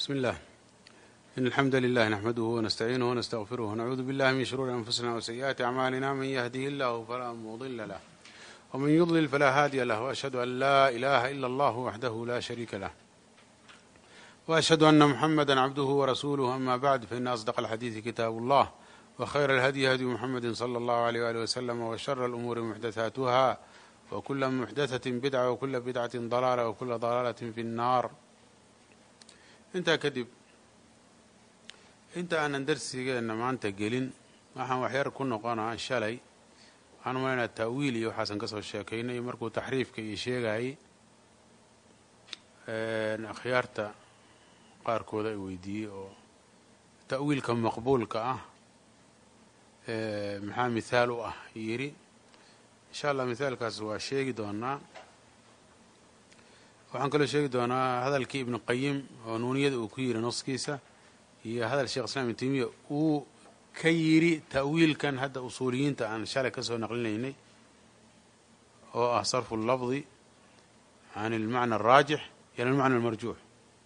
بسم الله إن الحمد لله نحمده ونستعينه ونستغفره ونعوذ بالله من شرور أنفسنا وسيئات أعمالنا من يهده الله فلا مضل له ومن يضلل فلا هادي له وأشهد أن لا إله إلا الله وحده لا شريك له وأشهد أن محمدا عبده ورسوله أما بعد فإن أصدق الحديث كتاب الله وخير الهدي هدي محمد صلى الله عليه وآله وسلم وشر الأمور محدثاتها وكل محدثة بدعة وكل بدعة ضلالة وكل ضلالة في النار intaa kadib inta aanan darsigeenna maanta gelin waxaan waxyar ku noqonaa shalay waxaan umalaynaa ta'wiil iyo waxaasan ka soo sheekaynay markuu taxriifka iyo sheegayay akhyaarta qaarkooda ay weydiiyey oo ta'wiilka maqbuulka ah maxaa mithaal u ah yidhi insha allah mithaalkaas waa sheegi doonaa waxaan kaloo sheegi doonaa hadalkii ibnu qayim oo nuuniyada uu ku yidhi nuskiisa iyo hadal sheekh islam ibn temiya uu ka yidhi ta'wiilkan hadda usuuliyiinta aan shalay ka soo naqlinaynay oo ah sarfu lafdi can almacna araajix ila almacna almarjuux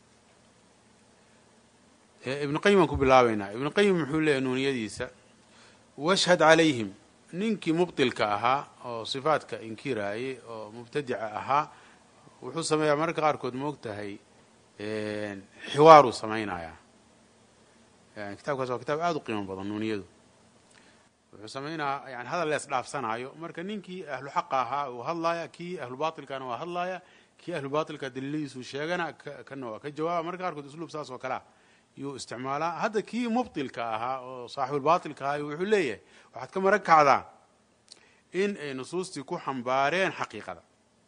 ibnu qayim aan ku bilaabaynaa ibnu qayim wuxuu leeyahy nuuniyadiisa washhad calayhim ninkii mubtilka ahaa oo sifaadka inkiraayay oo mubtadica ahaa wuxuu sameeyaa mararka qaarkood ma og tahay xiwaaruu samaynayaa kitaabkaas waa kitaab aada u qiimo badan nuuniyadu wuxuu samaynayaa yani hadal lees dhaafsanaayo marka ninkii ahlu xaqa ahaa uu hadlaaya kii ahlu baatilkana waa hadlaaya kii ahlu baatilka daliiladiisuu sheegana kana waa ka jawaaba mararka qaarkood usluub saas oo kalea yuu isticmaalaa hadda kii mubtilka ahaa oo saaxibulbaatilka ahaa wuxuu leeyahay waxaad ka maran kacdaa in ay nusuustii ku xambaareen xaqiiqada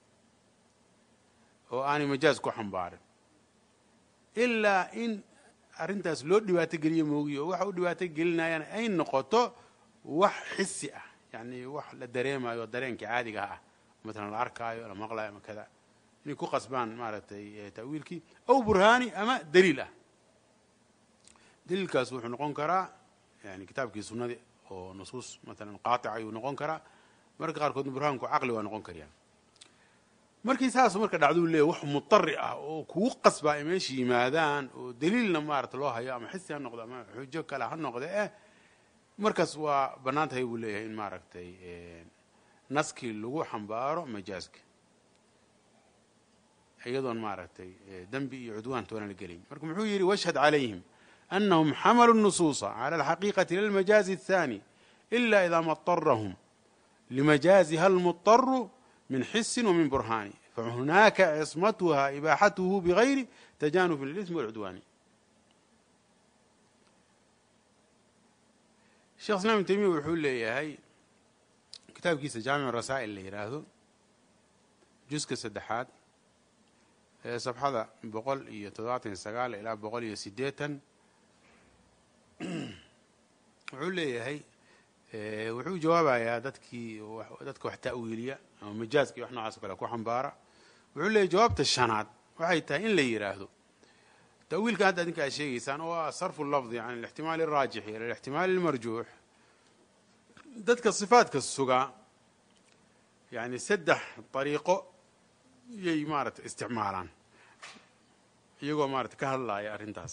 oo aanay majaaz ku xambaarin ilaa in arrintaas loo dhibaato geliyo moogiyo oo waxa u dhibaato gelinayaan ay noqoto wax xisi ah yacni wax la dareemayo dareenka caadiga ah matalan la arkaayo la maqlayo ama kada inay ku qasbaan maaragtay ta'wiilkii aw burhaani ama daliil ah daliilkaas wuxuu noqon karaa yani kitaabkii sunnadii oo nusuus matalan qaatica ayuu noqon karaa mararka qaarkoodna burhaanku caqli waa noqon karyaa markii saas marka dhacduu leeya wax mutari ah oo kugu qasbaa ay meesha yimaadaan oo daliilna maarata loo hayo ama xisi ha noqdo ama xujo kale ha noqde eh markaas waa bannaan tahay buu leeyahay in maaragtay naskii lagu xambaaro majaaska iyadoon maaragtay dembi iyo cudwaan toona la gelayn marka muxuu yidhi washhad calayhim anahum xamaluu nusuusa cala alxaqiiqati lilmajaazi aلthani ila ida maطarahum limajaaziha almuطaru min xisi wmin burhaani fahunaaka cismatuha ibaaxatuhu bigayri tajanubi lilismi walcudwaani sheekh islam ibn temiya wuxuu leeyahay kitaabkiisa jaamic rasaa'il la yidhaahdo juska saddexaad ee safxada boqol iyo toddobaatan iyo sagaal ilaa boqol iyo siddeetan wuxuu leeyahay wuxuu jawaabayaa dadkii dadka wax ta'wiiliya ama majaaska iyo wax noocaas o kale ku xambaara wuxuu leeyahy jawaabta shanaad waxay tahay in la yidhaahdo ta'wiilkan hadda adinka aad sheegaysaan oo ah sarfu lafdi can alixtimaali araajixi ila alixtimaali almarjuux dadka sifaadka sugaa yani saddex dariiqo yay maarata isticmaalaan iyagoo maarata ka hadlaaya arrintaas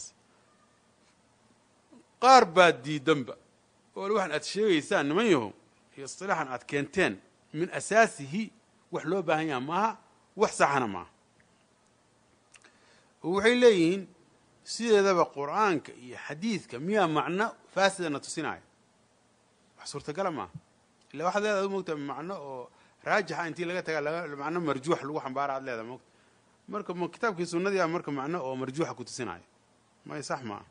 qaar baa diidanba oo waxaan aad sheegaysaan niman yaho iyo isilaaxan aad keenteen min asaasihi wax loo baahan yaha maaha wax saxana maaha oo waxay leeyihiin sideedaba qur'aanka iyo xadiidka miyaa macno faasidana tusinaya wax suurtagala maaha illa waxaad leedahay ad mogta macno oo raajixa intii laga taga macno marjuux lagu xambaara ad leedahay mogta marka ma kitaabkii sunnadii a marka macno oo marjuuxa ku tusinaya may sax maaha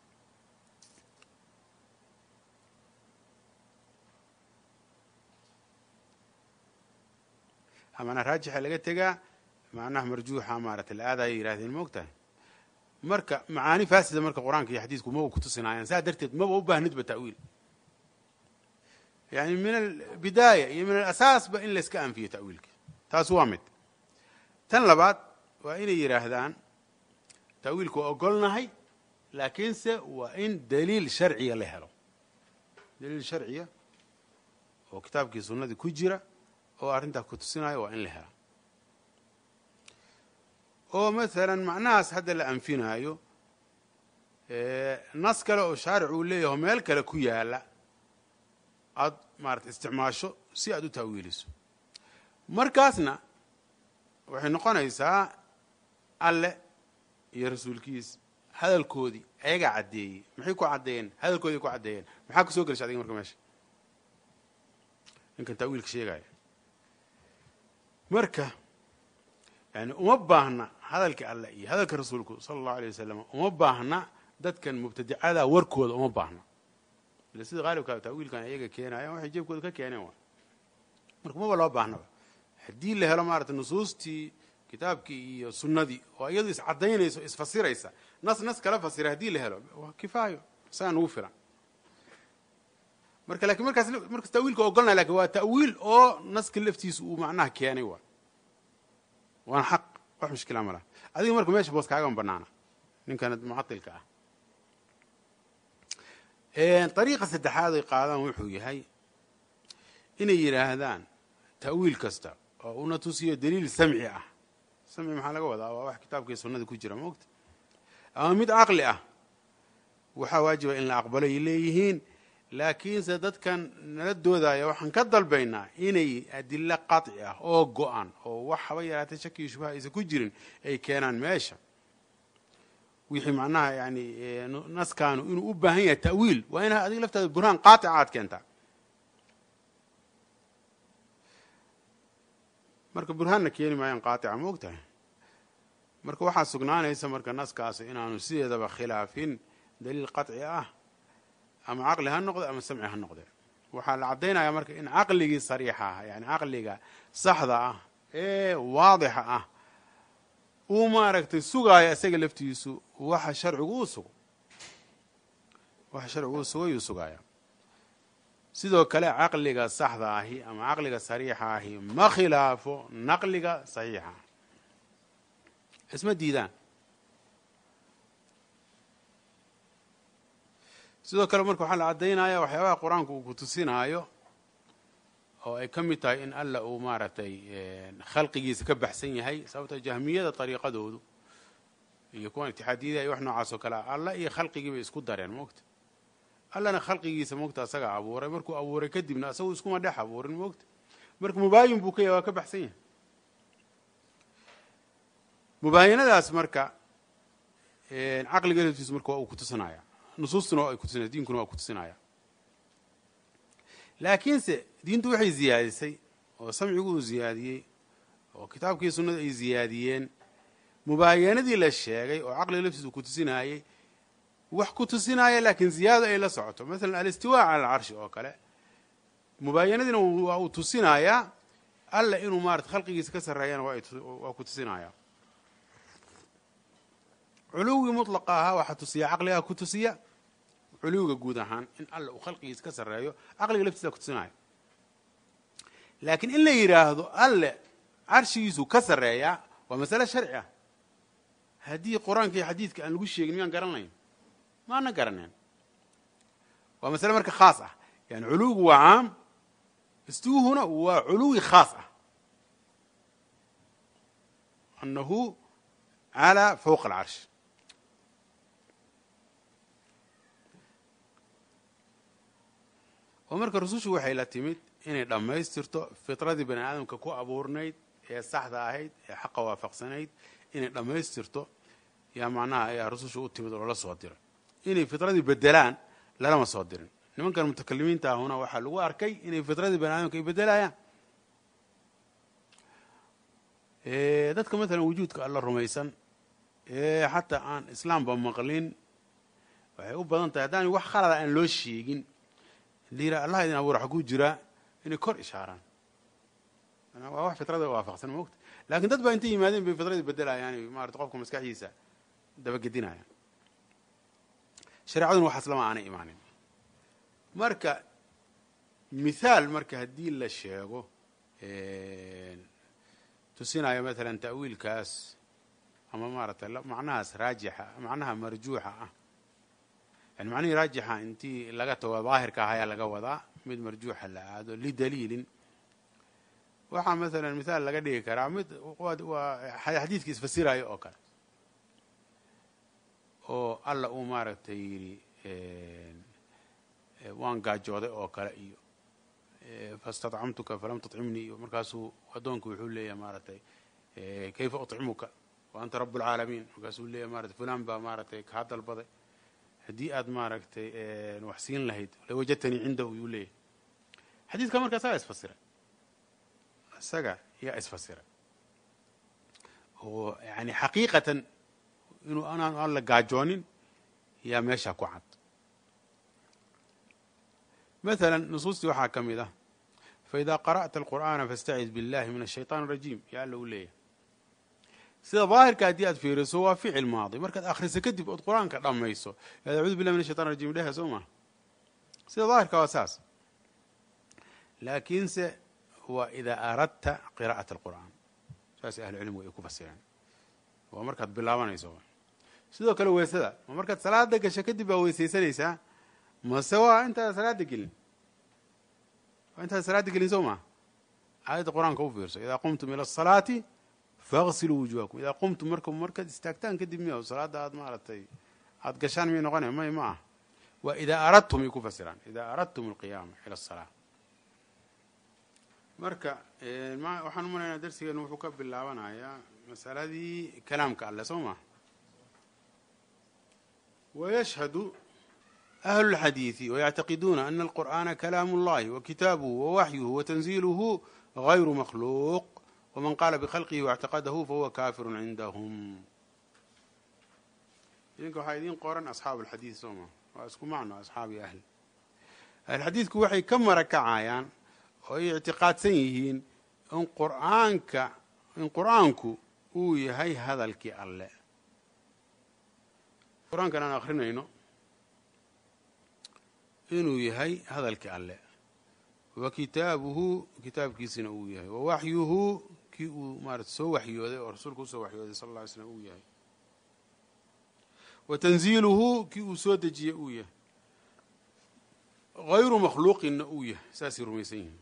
macnaha raajixa laga tegaa macnaha marjuuxa maarata la aadaya yidhahdeen ma og tahay marka macaani faasida marka qur-aanka iyo xadiisku maba kutusinaayaan saa darteed maba u baahnidba ta'wiil yani min albidaaya iyo min alasaasba in layska anfiyo ta'wiilka taas waa mid tan labaad waa inay yidhaahdaan ta'wiilku waa ogolnahay laakiinse waa in daliil sharciya la helo daliil sharciya oo kitaabkii sunnadii ku jira oo arrintaa ku tusinayo waa in la hela oo maalan macnahaas hadda la anfinaayo nas kale oo shaaric uu leeyaho meel kale ku yaala aada maarata isticmaasho si aad u taawiiliso markaasna waxay noqonaysaa alle iyo rasuulkiis hadalkoodii ayagaa caddeeyey maxay ku caddeeyeen hadalkoodii ku caddeeyeen maxaa ku soo gelisha adiga marka meesha ninkan taawiilka sheegaya marka yani uma baahna hadalka alleh iyo hadalka rasuulku sala allahu alay wasalam uma baahna dadkan mubtadicada warkooda uma baahna ile sida qaalibkaa taawiilkan ayaga keenayan waxay jeebkooda ka keeneen waa marka maba loo baahnaba haddii la helo maarata nusuustii kitaabkii iyo sunnadii oo iyadu iscadaynayso isfasiraysa nas nas kala fasira haddii la helo waa kifaayo isagaa nugu filan marka lakin markaas markaas tawiilka ogolnaya lakin waa ta'wiil oo naska laftiisa uu macnaha keenay waa waana xaq wax mushkila ma laha adiga marka meesha boos kaagan banaana ninkan mucatilka ah ariiqa saddexaad ay qaadaan wuxuu yahay inay yidhaahdaan ta'wiil kasta oo una tusiyo daliil samci ah samci maxaa laga wadaa waa wax kitaabkii sunnada ku jira maogta ama mid caqli ah waxaa waajiba in la aqbalay leeyihiin laakiinse dadkan nala doodaya waxaan ka dalbaynaa inay adilo qaطci ah oo go-an oo wax haba yaraatay shaki iyo shubha aysan ku jirin ay keenaan meesha wixii macnaha yani naskaanu inuu u baahan yahay ta'wiil waa ina adiga laftaada burhaan qaaطica aad keentaa marka burhaanna keeni maayaan qaaطica ma og tahay marka waxaa sugnaanaysa marka naskaasi inaanu sideedaba khilaafin daliil qaطci ah ama caqli ha noqde ama samci ha noqde waxaa la caddaynaya marka in caqligii sariixa ah yani caqliga saxda ah ee waadixa ah uu maaragtay sugaayo isaga laftiisu waxa sharcigu uu sugo waxa sharcigu uu sugo yuu sugaaya sidoo kale caqliga saxda ahi ama caqliga sariixa ahi ma khilaafo naqliga saxiixa isma diidaan sidoo kale marka waxaa la caddaynaya waxyaabaha qur-aanku uu ku tusinaayo oo ay ka mid tahay in alla uu maaragtay khalqigiisa ka baxsan yahay sababta jahmiyada dariiqadoodu iyo kuwan itixaadiyada iyo wax noocaas oo kale ah alla iyo khalqigii bay isku dareen moogta allana khalqigiisa moogta asagaa abuuray markuu abuuray kadibna asagu iskuma dhex abuurin moogta marka mubaayin buu ka yahay waa ka baxsan yahay mubaayinadaas marka caqliga laftiisu marka waa uu kutusinaya nusuustuna waa ay kutusinaya diinkuna waa kutusinaya laakiinse diintu waxay ziyaadisay oo samcigu uu ziyaadiyey oo kitaabkii sunnada ay ziyaadiyeen mubaayanadii la sheegay oo caqliga laftiisa uu kutusinaayey wax ku tusinaya laakiin ziyaado ay la socoto masalan alistiwaa cala alcarshi oo kale mubaayanadiina waa uu tusinayaa alla inuu maarata khalqigiisa ka sarreeyana waa ku tusinaya culuwigii mutlaqa ahaa waxaa tusiya caqligaa ku tusiya culuwiga guud ahaan in alla uu khalqigiisa ka sarreeyo caqliga laftiisa kutusinaayo laakiin in la yidhaahdo alle carshigiisu ka sarreeyaa waa masale sharci ah haddii qur-aanka iyo xadiidka aan lagu sheegin miyaan garanayn maana garaneen waa masale marka khaas ah yani culuwigu waa caam istuuhuna waa culuwi khaas ah anahu calى fowqa alcarsh oo marka rusushu waxay la timid inay dhammaystirto fitradii bani aadamka ku abuurnayd ee saxda ahayd ee xaqa waafaqsanayd inay dhammaystirto yaa macnaha ayaa rusushu u timid oo lala soo diray inay fitradii bedelaan lalama soo dirin nimankan mutakalimiinta ahuna waxaa lagu arkay inay fitradii bani aadamka ay bedelayaan dadka maalan wujuudka alla rumaysan ee xataa aan islaamba maqlin waxay u badan tahay haddaan wax khalada aan loo sheegin liira allah idin abuura xaguu jiraa inay kor ishaaraan waa wax fitrada waafaqsan moogta lakin dad baa intay yimaadeen bay fitradii bedelayaan maarata qofka maskaxdiisa dabagedinayaan shareecaduna waxaas lama aanay imaanin marka mithaal marka haddii la sheego tusinayo maalan ta'wiilkaas ama maaratay macnahaas raajixa macnaha marjuuxa ah yani macnihii raajixa intii laga tago daahirka ah ayaa laga wadaa mid marjuuxa la aado lidaliilin waxaa maalan mithaal laga dhigi karaa mid waa xadiidka isfasirayo oo kale oo alla uu maaragtay yidhi waan gaajooday oo kale iyo fastadcamtuka falam tuطcimnii iyo markaasuu addoonku wuxuu leeyahay maaragtay kayfa uطcimuka wa anta rab اlcaalamiin markaasuu leeyahay maratay fulan baa maaragtay kaa dalbaday haddii aad maaragtay wax siin lahayd lawajadtanii cindahu yuu leeyahay xadiidka marka isagaa isfasiray isaga yaa isfasiray oo yani xaqiiqatan inuu anaan alla gaajoonin yaa meesha ku cad maala nusuustii waxaa ka mid ah faida qara'ta alqur'aana faاstacid biاllahi min الshayطan الrajiim yaa alla u leeyahay sida daahirka haddii aad fiiriso waa ficil maadi markaad akhriso kadib ood qur-aanka dhammayso yaad acuudu billahi min ashaytan rajim dheha soo maha sida daahirka waa saas laakiinse waa idaa aradta qiraa'at alqur'aan saasay ahlucilmigu ay ku fasireen waa markaad bilaabanayso sidoo kale weysada ma markaad salaada gasho kadib baa weysaysanaysaa mase waa intaad salaada gelin waa intaad salaada gelin soo maha aayadda qur-aanka u fiirso idaa qumtum ila asalaati faغsiluu wujuhakum idaa qumtum marka markaad istaagtaan kadib miya salaada aad maaragtay aad gashaan miyay noqonaya may ma ah waa idaa aradtum ay ku fasiraan idaa aradtum alqiyaama ila asalaa marka waxaan u malaynaa darsigeenu wuxuu ka bilaabanayaa masaladii kalaamka alleh soo maa wayashhadu ahlu اlxadiidi wayactaqiduuna ana alqur'aana kalaamu اllahi wakitaabuhu wawaxyuhu watanziiluhu gayru makhluuq wman qaala bkhalqihi واctaqadahu fahuwa kafiru cindahum idinka waxaa idiin qoran asxaabu اlxadiid soo ma waa isku macno asxaabi ahli ahlxadiidku waxay ka marakacayaan oo ay ictiqaadsan yihiin in qur'aanka in qur'aanku uu yahay hadalkii alle qur-aankan aan akrinayno inuu yahay hadalkii alle wa kitaabuhu kitaabkiisina uu yahay wa waxyuhu kii uu maarata soo waxyooday oo rasuulku usoo waxyooday sal alla ly slam uu yahay wa tanziiluhu kii uu soo dejiyey uu yahay hayru makhluuqinna uu yahay saasay rumaysan yihiin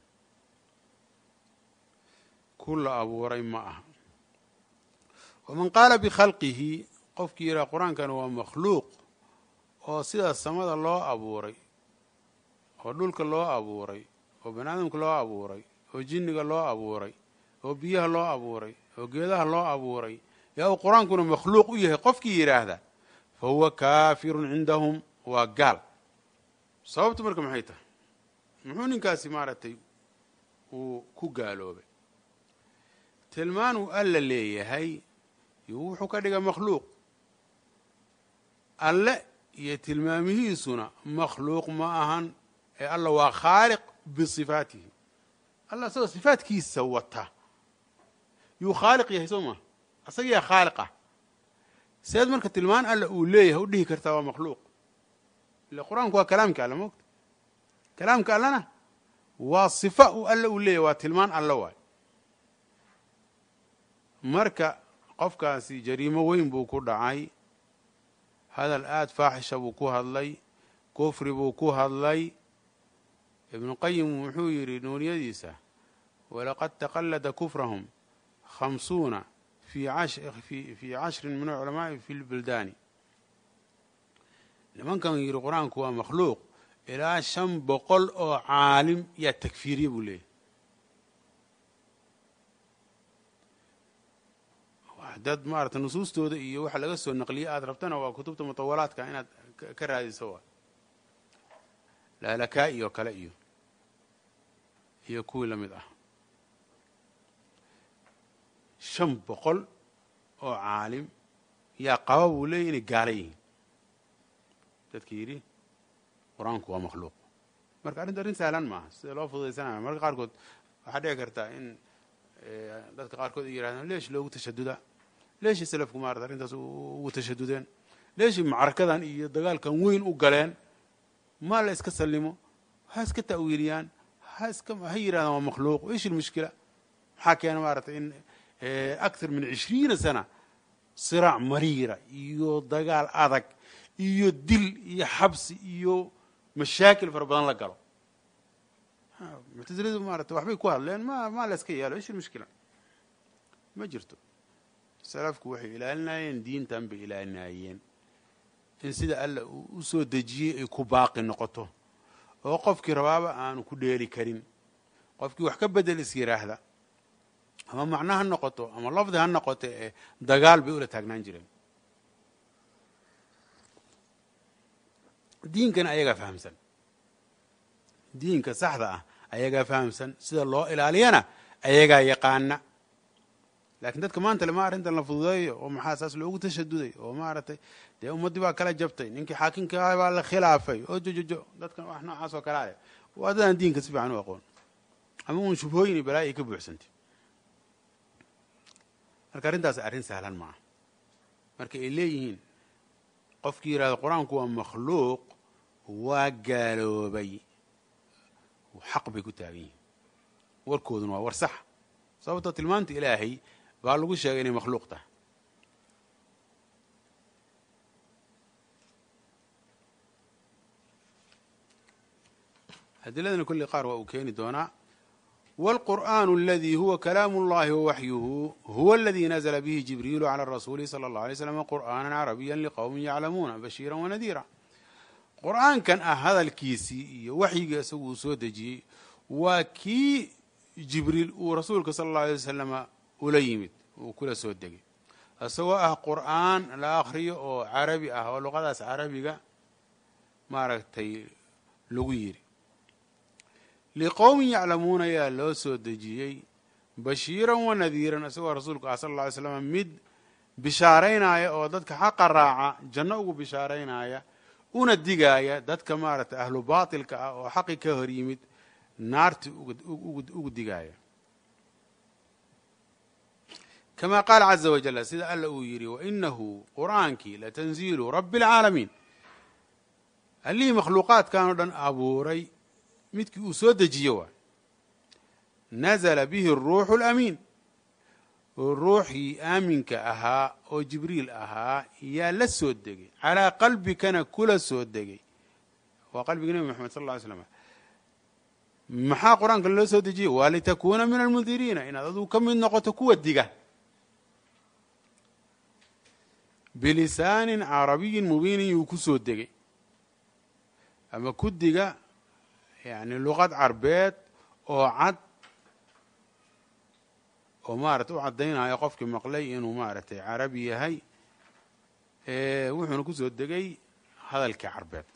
ku la abuuray ma aha waman qaala bikhalqihi qofkii yidhaha qur-aankana waa makhluuq oo sidaas samada loo abuuray oo dhulka loo abuuray oo bani aadamka loo abuuray oo jinniga loo abuuray oo biyaha loo abuuray oo geedaha loo abuuray yaa uu qur-aankuna makhluuq u yahay qofkii yidhaahda fa huwa kaafirun cindahum waa gaal sababtu marka maxay tahay muxuu ninkaasi maaragtay uu ku gaaloobay tilmaanuu alla leeyahay wuxuu ka dhiga makhluuq alle iyo tilmaamihiisuna makhluuq ma ahan ee alla waa khaaliq bisifaatihi alla isagoo sifaatkiisa wata yuu khaaliq yahay soo maa asagiyaa khaaliq ah seed marka tilmaan alla uu leeyahay u dhihi kartaa waa makhluuq ila qur-aanku waa kalaamka alle moogta kalaamka allena waa sifa uu alla uu leeyahay waa tilmaan alle waay marka qofkaasi jariimo weyn buu ku dhacay hadal aada faaxisha buu ku hadlay kufri buu ku hadlay ibnu qayim wuxuu yidhi nuuniyadiisa walaqad taqallada kufrahum khamsuuna fii cashrin min alculamaa'i fi lbuldaani nimankan yidhi qur-aanku waa makhluuq ilaa shan boqol oo caalim yaa takfiiriye buu leeyahy dad maarata nusuustooda iyo waxa laga soo naqliyey aada rabtana waa kutubta mutawalaadka inaad ka raadiso waa laalakaa iyo kale iyo iyo kuwii la mid ah shan boqol oo caalim yaa qaba buu leeyay inay gaala yihiin dadka yidhi qur-aanku waa makhluuq marka arrinta arrin sahlan maaha sida loo fududaysanaya marka qaarkood waxaa dhici kartaa in dadka qaarkood ay yidhahdaan leesh loogu tashaduda leeshii salafku maarata arrintaas ugu tashadudeen leeshii macrakadan iyo dagaalkan weyn u galeen ma la iska sallimo ha iska ta'wiiliyaan ha iska ha yidhahdaan waa makhluuq ish ilmushkila maxaa keena maarata in akthar min cishriina sana siraac mariira iyo dagaal adag iyo dil iyo xabsi iyo mashaakil fara badan la galo muctasiladu maarata waxbay ku hadleen ma ma la iska yeelo ish ilmushkila ma jirto salafku waxay ilaalinayeen diintan bay ilaalinayeen in sida alla uu u soo dejiyey ay ku baaqi noqoto oo qofkii rabaaba aanu ku dheeli karin qofkii wax ka bedel is yidhaahda ama macno ha noqoto ama lafdi ha noqoto ee dagaal bay ula taagnaan jireen diinkana ayagaa fahamsan diinka saxda ah ayagaa fahamsan sida loo ilaaliyana ayagaa yaqaana laakiin dadka maanta lema arrintan la fududeeyo oo maxaa saas loogu tashaduday oo maaragtay dee ummaddii baa kala jabtay ninkii xaakimka ah baa la khilaafay oo jojojo dadkan wax noocaas oo kale ale waa dadaan diinka si fiican u aqoon ama uun shubhooyin iyo balaayo ay ka buuxsantay marka arrintaas arrin sahlan ma aha marka ay leeyihiin qofkii yidhahdo qur-aanku waa makhluuq waa gaaloobay xaq bay ku taagan yihiin warkooduna waa war sax sababtoo tilmaanta ilaahay baa lagu sheegay inay makhluuq tahay adiladana kulli qaar waa uu keeni doonaa wاlqur'an اladii huwa kalaam اllahi wawaxyuhu huwa اladii nazla bihi jibriilu calى rasuuli salى اlه alay slam qur'aana carabiya liqowmi yaclamuuna bashiira wanadiira qur'aankan ah hadalkiisii iyo waxyigii isagu uu soo dejiyey waa kii jibriil uu rasuulka sala اllau alay wasalama ula yimid uu kula soo degay isagoo ah qur'aan la akhriyo oo carabi ah oo luqadaas carabiga maaragtay lagu yidhi liqowmin yaclamuuna ayaa loo soo dejiyey bashiiran wa nadiiran isagoo rasuulku ah sala alla alay slam mid bishaaraynaya oo dadka xaqa raaca janno ugu bishaaraynaya una digaaya dadka maaragtay ahlu baatilka ah oo xaqi ka hor yimid naarti ugu digaaya kama qaala caza wajal sida alla uu yidhi wainahu qur'aankii latanziilu rabbi اlcaalamiin allihii makhluuqaadkan oo dhan abuuray midkii uu soo dejiye waay nazla bihi الruuxu اlamiin ruuxii aaminka ahaa oo jibriil ahaa yaa la soo degay calaa qalbikana kula soo degay waa qalbiga nebi moxamed sal lla ly slam maxaa qur-aanka loo soo dejiyey waa litakuuna min almundiriina inaad aduu ka mid noqoto kuwa diga bilisaanin carabiyin mubiinin yuu ku soo degay ama ku diga yani luqad carbeed oo cad oo maarata u caddaynayo qofkii maqlay inuu maaragtay carabi yahay wuxuuna kusoo degay hadalkii carbeed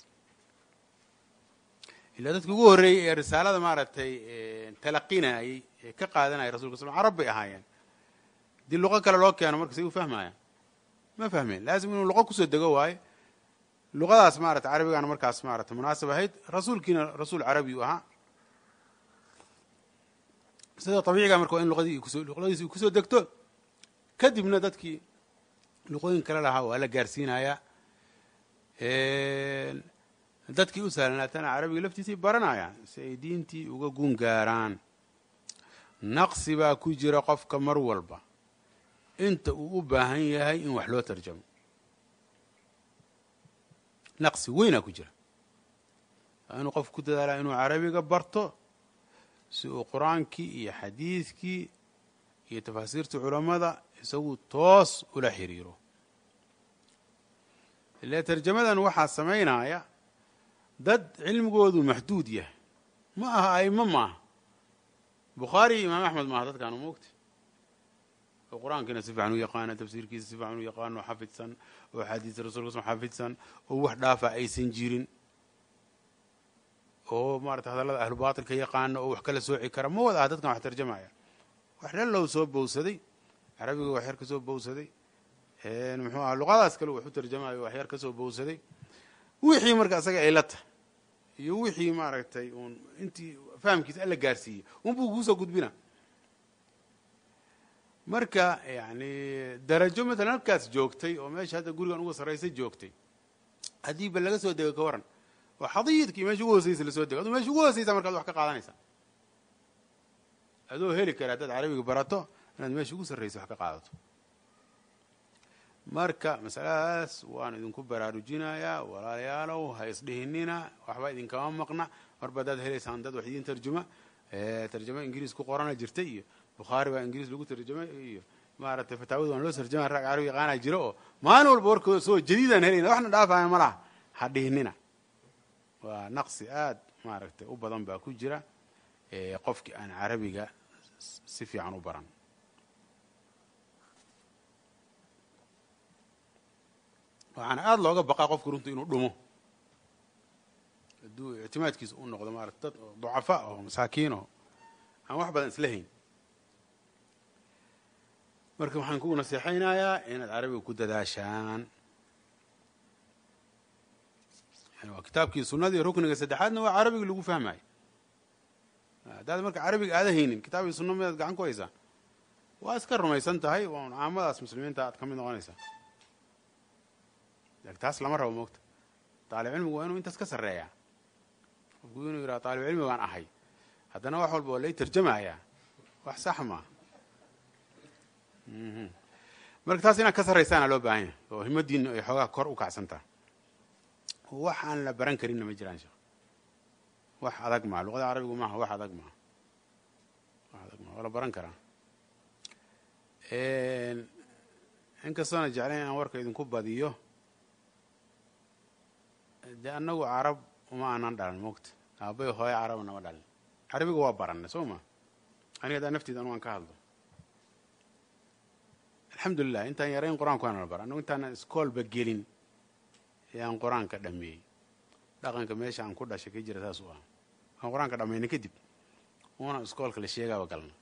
ilaa dadkii ugu horreeyey ee risaalada maaragtay talaqinayey ee ka qaadanaya rasulka sl carab bay ahaayeen haddii luqo kale loo keeno markasay u fahmayaan ma fahmeen laazim inuu luqo kusoo dego waayo luqadaas maarata carabigaana markaas maarata munaasab ahayd rasuulkiina rasuul carabi u ahaa sida abiiciga marka waa in luqadii luqadiisi kusoo degto kadibna dadkii luqooyin kale lahaa waa la gaarsiinayaa dadkii u sahlanaatana carabiga laftiisay baranayaan si ay diintii uga gun gaaraan naqsi baa ku jira qofka mar walba inta uu u baahan yahay in wax loo tarjamo naqsi weynaa ku jira waa inuu qofku ku dadaalaa inuu carabiga barto si uu qur-aankii iyo xadiidkii iyo tafaasiirta culammada isagu toos ula xiriiro ile tarjamadan waxaa samaynaya dad cilmigoodu maxduud yahay ma aha aimo maaha bukhaari iyo imaam axmed maaha dadkaanu moogta oo qur-aankiina si fiican u yaqaana tafsiirkiisa si fiican u yaqaano oo xafidsan oo axaadiista rasulka sl xafidsan oo wax dhaafa aysan jirin oo maarata hadallada ahlu baatilka yaqaano oo wax kala sooci kara ma wada ah dadkan wax tarjamaya wax dhalow soo bowsaday carabiga wax yar ka soo bowsaday muxuu aha luqadaas kale wax u tarjamayo wax yar ka soo bowsaday wixii marka isaga ay la tahay iyo wixii maaragtay uun intii fahamkiisa alla gaarsiiyey unbuu kuusoo gudbina marka yani darajo matalan halkaas joogtay oo meesha hadda gurigan uga sarraysay joogtay haddii ba laga soo dego ka waran oo xadiidkii meesha ugu hooseysa lasoo dego aduu meesha ugu hooseysa markaad wax ka qaadanaysaa adoo heli kara haddaad carabiga barato inaad meesha ugu sarraysa wax ka qaadato marka masaladaas waan idinku baraarujinayaa walaalayaalow ha isdhihinina waxba idinkama maqna marba haddaad helaysaan dad wax idiin tarjuma tarjamo ingiriis ku qorana jirtay iyo bukhaari baa ingiriis lagu tarjamay iyo maaragtay fataawada waan loo sarjama rag carabi yaqaanaa jiro oo maalin walba warkooda soo jadiidaan helayna waxna dhaafaya ma laha ha dhihnina waa naqsi aad maaragtay u badan baa ku jira qofkii aan carabiga si fiican u baran waxaana aada looga baqaa qofku runtu inuu dhumo hadduu ictimaadkiisa u noqdo maarata dad ducafa oo masaakiin oo aan wax badan isla hayn marka waxaan kugu naseexaynayaa inaad carabiga ku dadaashaan waa kitaabkii sunadii rukniga saddexaadna waa carabiga lagu fahmayo haddaad marka carabiga aada haynin kitaabkii sunna midaad gacan ku haysaa waa iska rumaysan tahay waa un caamadaas muslimiinta aad ka mid noqonaysaa taas lama rabo moogta taalib cilmigu waa inuu intaas ka sarreeyaa qofku inuu yidhaha taalib cilmi baan ahay haddana wax walba waa lay tarjamayaa wax sax maa marka taas inaad ka sarraysaana loo baahan yahay oo himadiina ay xoogaa kor u kacsantaha wax aan la baran karinna ma jiraan sheekh wax adag maa luqada carabigu maaha wax adag maa wax adag maa waa la baran karaa inkastoona jeclayn inaan warka idinku badiyo dee annagu carab uma aanan dhalin mogta aabay hooyo caraba nama dhalin carabiga waa baranay soo ma aniga haddaa nafteeda anugu aan ka hadlo alxamdulilah intaan yarayn qur-aanku waana la bara annagu intaanan iskoolba gelin ayaan qur-aanka dhameeyey dhaqanka meesha aan ku dhashay ka jira saas u ah aan qur-aanka dhamayna kadib una iskoolka la sheegaaba galna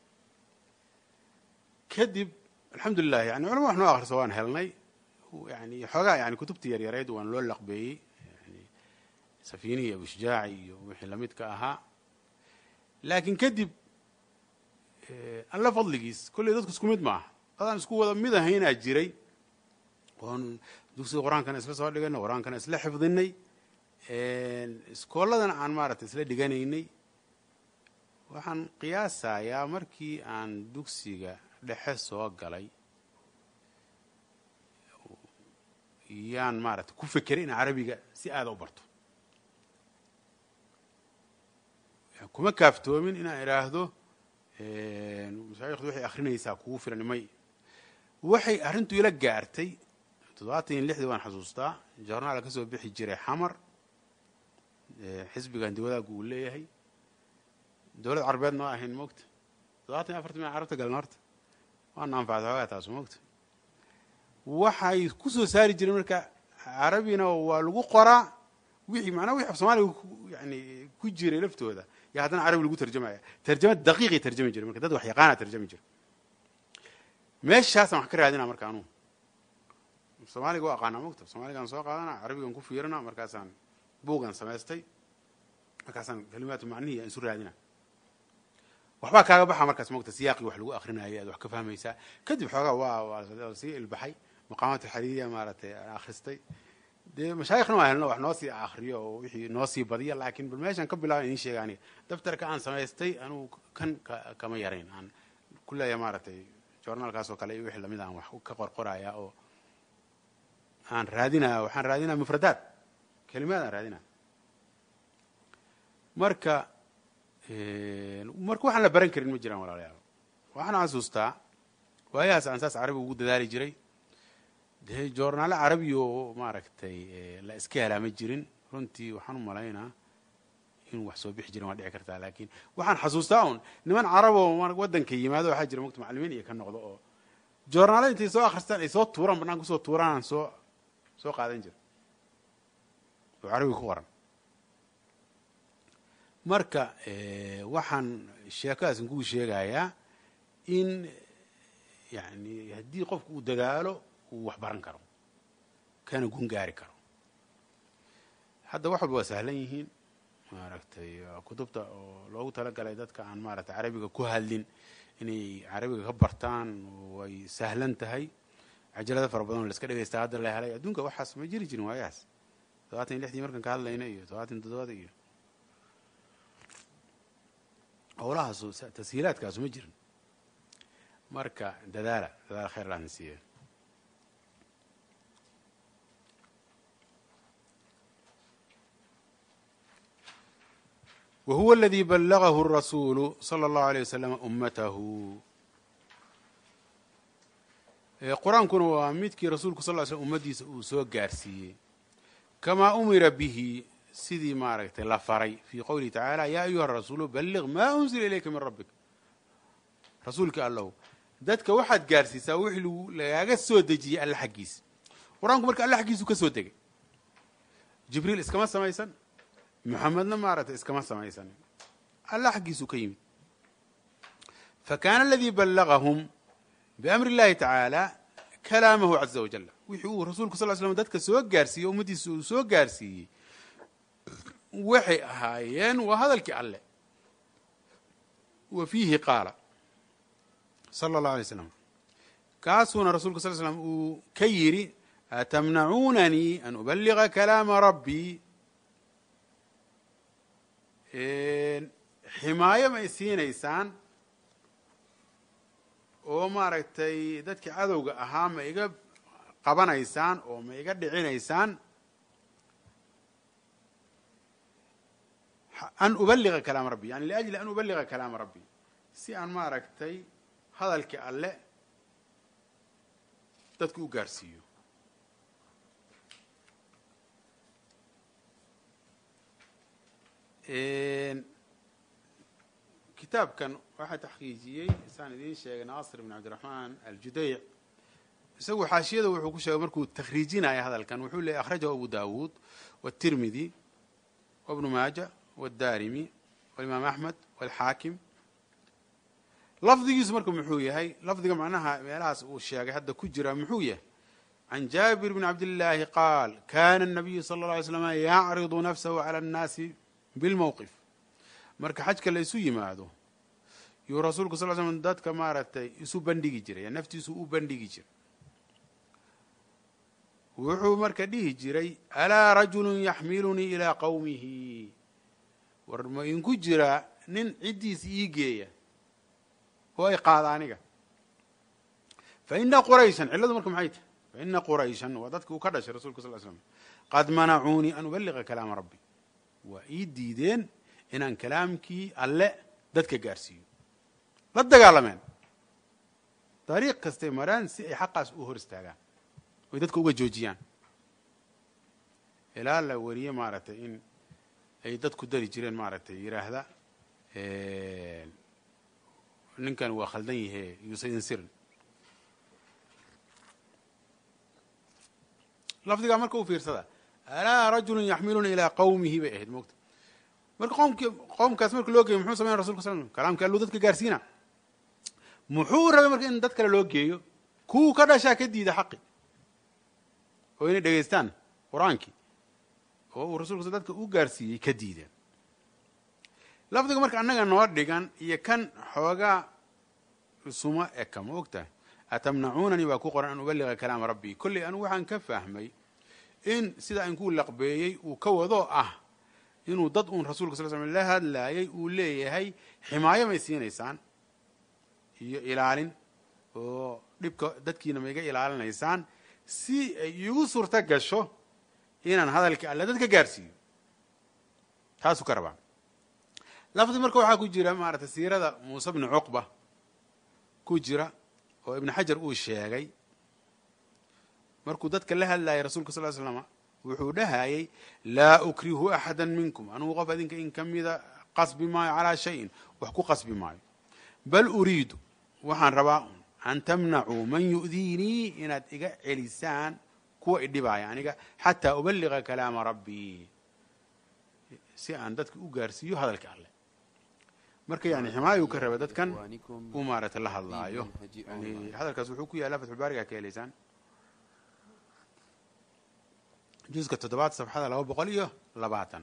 kadib alxamdulilah yani culama wax noo akhriso waan helnay yani xoogaa yani kutubtii yaryareyd waan loo laqbeeyey yani safiinihi abushujaaci iyo wixii lamidka ahaa laakiin kadib alla fadligiis kolley dadku isku mid maaha dadaan isku wada mid ahaynaa jiray oon dugsiga qur-aankana isla soo dhiganay qur-aankana isla xifdinay iskoolladana aan maaragtay isla dhiganaynay waxaan qiyaasayaa markii aan dugsiga dhexe soo galay yaan maaragtay ku fekeray in carabiga si aada u barto kuma kaaftoomin inaan idhaahdo mashaaikhdu waxay akrinaysaa kugu filan may waxay arrintu ila gaartay toddobaatan iyo lixdii waan xasuustaa jornaala ka soo bixi jiray xamar xisbigan diwadaagu uu leeyahay dowlad carabeed noo ahayn moogta toddobaatan iyo afartan mil carabta galan horta waana anfacda xoogaa taas moogta waxay ku soo saari jireen marka carabina waa lagu qoraa wixii macnaa wixii af soomaaliga yani ku jiray laftooda yaa haddana carabi lagu tarjamaya tarjama daqiiqay tarjami jire marka dad wax yaqaana tarjami jira meeshaasaan wax ka raadina marka anugu soomaaliga waa aqaanaa mogta soomaaligaan soo qaadana carabigan ku fiirina markaasaan buugan samaystay markaasaan kalimaatu macnihi aan isu raadina waxbaa kaaga baxa markaas mogta siyaaqii wax lagu akrinayay aad wax ka fahmaysaa kadib xoogaa waa waa sii ilbaxay maqaamaat alxariiriya maaragtay aan akhristay dee mashaayikhna waa helno wax noo sii akriyo oo wixii noo sii badiya laakiin bal meeshaan ka bilaaba idiin sheega aniga daftarka aan samaystay anugu kan kama yarayn aan ku leeyahay maaragtay journaalkaas oo kale iyo wixii lamid aan wax ka qorqoraya oo aan raadinaya waxaan raadinaya mufradaad kelimaad aan raadinaya marka marka waxaan la baran karin ma jiraan walaalayaal waxaan xasuustaa waayahaas aan saas carabiga ugu dadaali jiray dee joornaalo carabi oo maaragtay la iska helaa ma jirin runtii waxaan u malaynaa in wax soo bixi jirin waa dhici kartaa laakiin waxaan xasuustaa un niman caraboo waddanka yimaado waxaa jira mogta macalimiin iyo ka noqdo oo joornaalo intay soo akhristaan ay soo tuuraan bannaan kusoo tuuraan aan soo soo qaadan jira oo carabiga ku qoran marka waxaan sheekadaasin kuu sheegayaa in yani haddii qofku uu dadaalo uu wax baran karo kana gun gaari karo hadda wax walba waa sahlan yihiin maaragtay kutubta oo loogu talagalay dadka aan maaragtay carabiga ku hadlin inay carabiga ka bartaan way sahlan tahay cajalada fara badan oo la iska dhagaystaa hadda la helay adduunka waxaas ma jiri jirin waayahaas todobaatan iyo lixdii markaan ka hadlayna iyo todobaatan iyo toddobada iyo howlahaasu tashiilaadkaasu ma jirin marka dadaala dadaala khayr laadna siiya wa huwa aladii ballagahu الrasuulu salى اllahu alيه waslama ummatahu qur-aankuna waa midkii rasuulku sal ly slm ummaddiisa uu soo gaarsiiyey kamaa umira bihi sidii maaragtay la faray fii qowlihi tacaala yaa ayuha rasuulu balliq maa unzila ilayka min rabbik rasuulka allow dadka waxaad gaarsiisaa wixii lagaaga soo dejiyey alle xaggiisa qur-aanku marka alle xaggiisu ka soo degay jibriil iskama samaysan muxamedna maaragtay iskama samaysan alle xaggiisuu ka yimid fakaana aladii ballagahum biamri اllahi tacaala kalaamahu caza wajal wixii uu rasuulku sal slam dadka soo gaarsiiyey ummaddiisa uu soo gaarsiiyey waxay ahaayeen waa hadalkii alle wa fiihi qaala sala اllahu alay slam kaasuuna rasulka sal slam uu ka yidhi atamnacuunanii an ubaliga kalaama rabbii ximaayo ma isiinaysaan oo maaragtay dadkii cadowga ahaa ma iga qabanaysaan oo ma iga dhicinaysaan an ubaliga kalaama rabbi yani liajli an ubaliga kalaama rabbi si aan maaragtay hadalkii alle dadku u gaarsiiyo kitaabkan waxaa taxqiijiyey saan idiin sheegay naasir bn cabdiraxmaan aljudayc isagu xaashiyada wuxuu ku sheegay markuu takhriijinaya hadalkan wuxuu leeyay akhrajahu abu dawuud wاtirmidi wbnu maaja wاdarimi walimaam axmed wاlxaakim lafdigiisu marka muxuu yahay lafdiga macnaha meelahaas uu sheegay hadda ku jira muxuu yahay can jaabir bn cabdillaahi qaal kana الnabiyu sala اlه alay slm yacridu nafsahu calى اnnaasi bilmowqif marka xajka la isu yimaado yuu rasuulku sal slm dadka maaragtay isu bandhigi jiray naftiisu u bandhigi jiray wuxuu marka dhihi jiray alaa rajulu yaxmilunii ilaa qowmihi war ma inku jiraa nin ciddiis ii geeya oo ay qaada aniga fa ina qurayshan cilladu marka maxay tahay fa ina qurayshan waa dadki uu ka dhashay rasulka sal slam qad manacuunii an ubaliga kalaama rabbi waa ii diideen inaan kalaamkii alle dadka gaarsiiyo la dagaalameen dariiq kastay maraan si ay xaqaas u hor istaagaan oy dadka uga joojiyaan ilaa la wariye maaragtay in ay dadku dari jireen maaragtay yidhaahda ninkan waa khaldan yahe yuusaydin sirin lafdigaa marka u fiirsada alaa rajulun yaxmiluna ilaa qawmihi bay ahayd moogta marka qomki qowmkaas marka loo geeyo muxuu sameya rasulka sal slm kalaamkii alluu dadka gaarsiina muxuu rabay marka in dad kale loo geeyo kuwuu ka dhashaa ka diida xaqi oo inay dhegaystaan qur-aankii oo uu rasulka dadka u gaarsiiyey ka diideen lafdiga marka annaga noo dhigan iyo kan xoogaa suma eka ma og tahay atamnacuunanii baa ku qoran an ubaliga kalaama rabbii kolley anigu waxaan ka fahmay in sida inkuu laqbeeyey uu ka wado ah inuu dad uun rasulka sal slam la hadlaayay uu leeyahay ximaayo may siinaysaan iyo ilaalin oo dhibka dadkiina ma iga ilaalinaysaan si ay iigu suurto gasho inaan hadalkii alle dadka gaarsiiyo taasuu ka rabaa lafdi marka waxaa ku jira maaragtay siirada muuse bni cuqba ku jira oo ibnu xajar uu sheegay markuu dadka la hadlayay rasulka sal slama wuxuu dhahayay laa ukrihu axada minkum anugu qof adinka in ka mida qasbi maayo calaa shayin wax ku qasbi maayo bal uriidu waxaan rabaa an tamnacuu man yu'diinii inaad iga celisaan kuwa idhibaaya aniga xataa ubaliga kalaama rabbii si aan dadka u gaarsiiyo hadalka alleh marka yani ximaayu ka raba dadkan uu maaragtay la hadlaayo yani hadalkaas wuxuu ku yaallaa fatxulbaariga ka helaysaan juska toddobaad safxada laba boqol iyo labaatan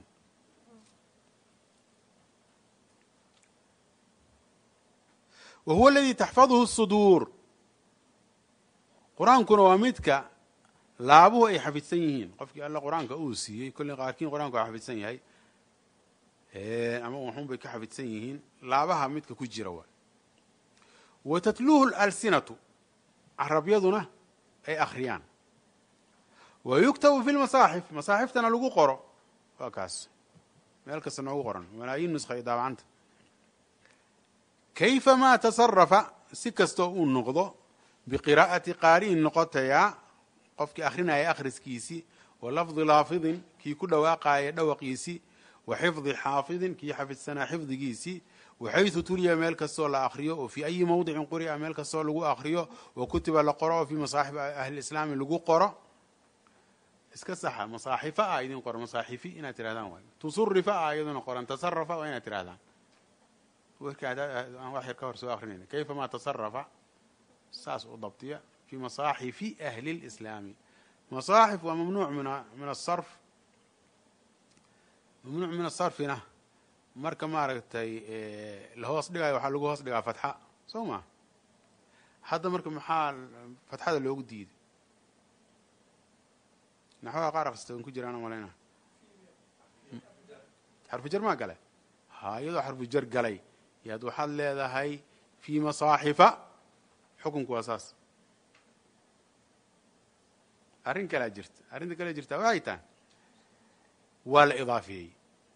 wa huwa aladii taxfaduhu suduur qur-aankuna waa midka laabuhu ay xafidsan yihiin qofkii alla qur-aanka uu siiyey kolley qaarkiin qur-aanka waa xafidsan yahay ama waxun bay ka xafidsan yihiin laabaha midka ku jira waay wa tatluuhu alsinatu carabyaduna ay akhriyaan wa yuktabu fi lmasaaxif masaaxiftana lagu qoro waa kaas meel kasta noogu qoran malaayiin nuskha ay daabacanta kayfa maa tasarafa si kastoo uu noqdo biqiraa'ati qaari'in noqotayaa qofkii akhrinaya akhriskiisii wa lafdi laafidin kii ku dhawaaqaaya dhawaqiisii wa xifdi xaafidin kii xafidsanaa xifdigiisii waxaysu tuliya meel kastoo la akriyo oo fii ayi mawdicin quri'a meel kastoo lagu akriyo wa kutiba la qoro oo fii masaaxib ahliislaami lagu qoro iska saxa masaaxifa ah idin qoran masaaxifi inaad tirahdaan waay tusurifa ah iyaduna qoran tasarafa waa inaad tirahdaan warka aan wax yar ka hor soo akrinayna kayfa ma tasarafa saas u dabtiya fi masaaxifi ahli lislaami masaaxif waa mamnuuc min min asarf mamnuuc min asarfina marka maaragtay la hoos dhigayo waxaa lagu hoos dhigaa fatxa soo ma hadda marka maxaa fatxada loogu diiday naxwaha qaar akrista ku jiraan malayna xarfu jar maa gale ha iyadoo xarfu jar galay yaad waxaad leedahay fi masaaxifa xukunku waa saas arrin kalea jirta arrinta kale jirta waxay tahay waa la idaafiyey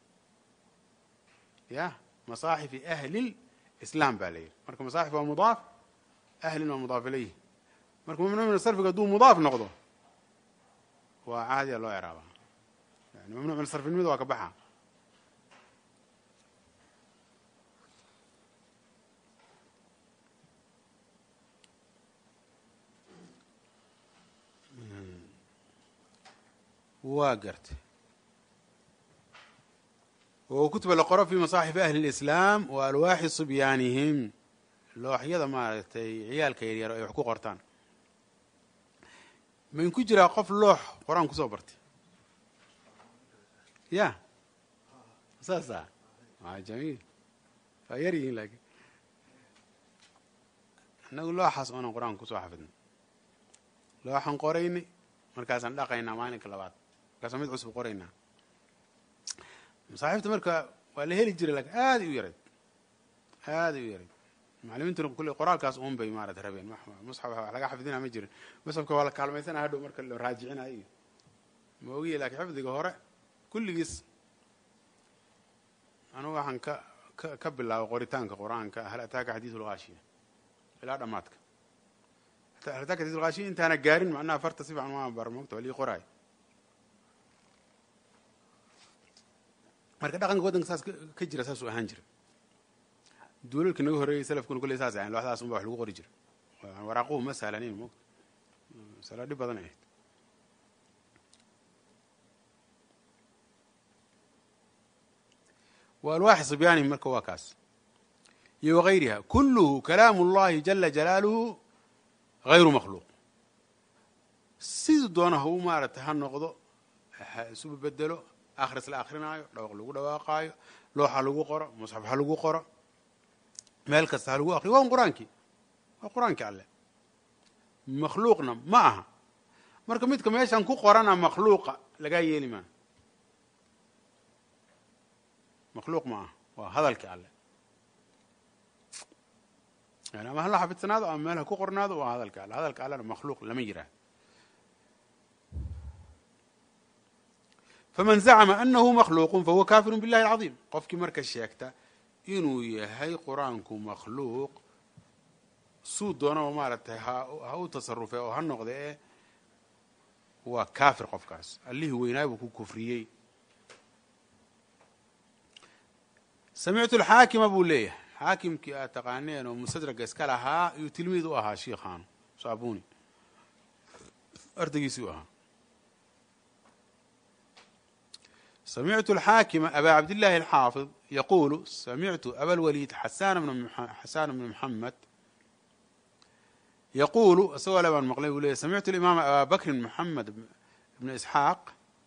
ya masaaxifi ahli lislaam baa la yidhi marka masaaxif waa mudaaf ahlin waa mudaaf ilayhi marka mamnuuc min sarfiga hadduu mudaaf noqdo waa caadiya loo craaba yani mamnuuc min sarfinimada waa ka baxa waa gartay oo kutuba la qoro fi masaaxifi ahli اlislaam wa alwaaxi subyaanihim looxyada maaragtay ciyaalka yaryaro ay wax ku qortaan mayn ku jiraa qof loox qor-aan kusoo bartay ya saasa a jamiil waa yar yihiin laakiin innagu looxaas oonan qur-aan kusoo xafidna looxan qoraynay markaasaan dhaqaynaa maalinka labaad markaasaan mid cusub qoraynaa masaaxiibta marka waa la heli jiray lakin aaday u yarayd aaday u yarayd macalimiintuna kulle qoraalkaas uun bay maarata rabeen musxaf wax laga xafidina ma jirin musxafka waa la kaalmaysana hadhow marka la raajicinayo iyo ma ogiye laakiin xifdiga hore kulligiis anugu waxaan ka ka ka bilaabay qoritaanka qur-aanka hal ataaka xadiisu lgaashiya ilaa dhammaadka hal ataaka xadiisu lgaashiya intaana gaarin macnaha farta si fiican waa bar mogta waa lii qoraay marka dhaqanka waddanka saas ka jira saasuu ahaan jira duulalka naga horreeyay salafkuna kulley saas ahayn looxdaas unba wax lagu qori jira waraaquhu ma sahlanayn mogta masalo dhib badan ahayd wa alwaaxi sibyaanihim marka waa kaas iyo wagayriha kulluhu kalaamu اllahi jala jalaaluhu gayru makhluuq siduu doona ha u maaragtay ha noqdo isuba bedelo akhris la akrinaayo dhawaq lagu dhawaaqaayo looxa lagu qoro musxaf ha lagu qoro meel kasta ha lagu akriyo waa un qur-aankii waa qur-aankii alleh makhluuqna ma aha marka midka meeshan ku qorana makhluuqa lagaa yeeli maa makhluuq ma aha waa hadalkii alleh yani ama hala xafidsanaado ama meel ha ku qornaado waa hadalka alle hadalka allena makhluuq lama yiraahdo faman zacma anahu makhluuqu fahuwa kafiru billahi alcaظiim qofkii marka sheegta inuu yahay qur-aanku makhluuq suu doonaba maaragtay ha u tasarufee oo ha noqde e waa kaafir qofkaas allihii weynaay buu ku kufriyey samictu alxaakima buu leeyahay xaakimkii aad taqaaneen oo mustadraga iska lahaa iyuu tilmiid u ahaa shiikhaanu saabuni ardaygiisii u ahaa samictu alxaakima abaa cabdillahi alxaafid yaquulu samictu aba lwaliid xasan bna muxamed yaquulu isagoo le baan maqlay buu leeyay samictu alimaama abaa bakrin moxamed ibna isxaaq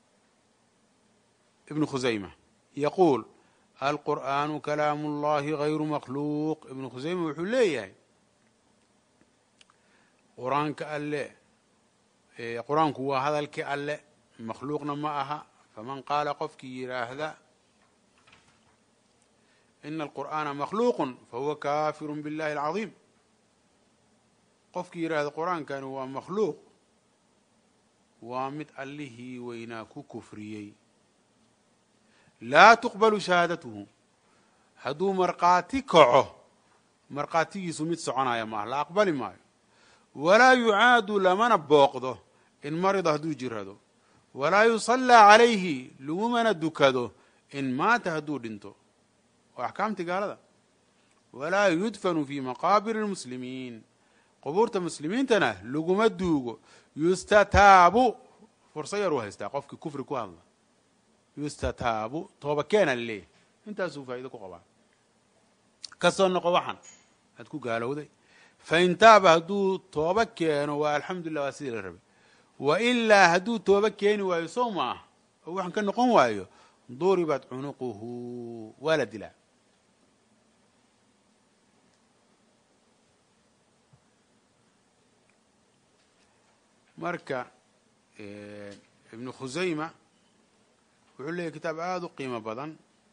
ibnu khusayma yaquul alqur'aanu kalaamu اllahi gayru makhluuq ibnu khusayma wuxuu leeyahay qur-aanka alle qur-aanku waa hadalkii alle makhluuqna ma aha faman qaala qofkii yidhaahda ina alqur'aana makhluuqun fahuwa kafiru biاllahi alcaظiim qofkii yidhaahda qur-aankani waa makhluuq waa mid allihii weynaa ku kufriyey laa tuqbalu shahaadatuhu hadduu markhaati kaco markhaatigiisu mid soconaya maaha la aqbali maayo walaa yucaadu lamana booqdo in marida hadduu jirado walaa yusallaa calayhi lagumana dukado in maata hadduu dhinto waa axkaamtii gaalada walaa yudfanu fii maqaabir اlmuslimiin qubuurta muslimiintana laguma duugo yustataabu fursa yar uu haystaa qofkii kufri ku hadla yustataabu tooba keena laleeyahy intaasuu faa'ido ku qabaa kasoo noqo waxan aad ku gaalowday fain taaba hadduu tooba keeno waa alxamdulilah waa sidii la rabay wa ilaa hadduu tooba keeni waayo sow ma ah oo waxaan ka noqon waayo duribat cunuquhu waa la dilaa marka ibnu khusayma wuxuu leeyahy kitaab aada u qiimo badan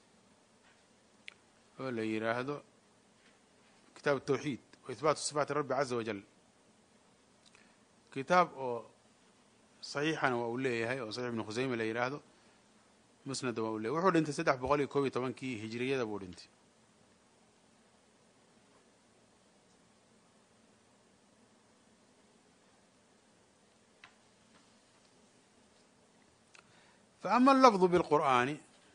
oo la yidhaahdo kitaab tawxiid wa ihbaatu sifaati rabbi caza wajal kitaab oo saxiixana waa uu leeyahay oo saxiix ibnu khusayma la yidhaahdo musnada waa uu leyahy wuxuu dhintay saddex boqol iyo koob iyo tobankii hijiriyada buu dhintay faama allafdu bilqur'aani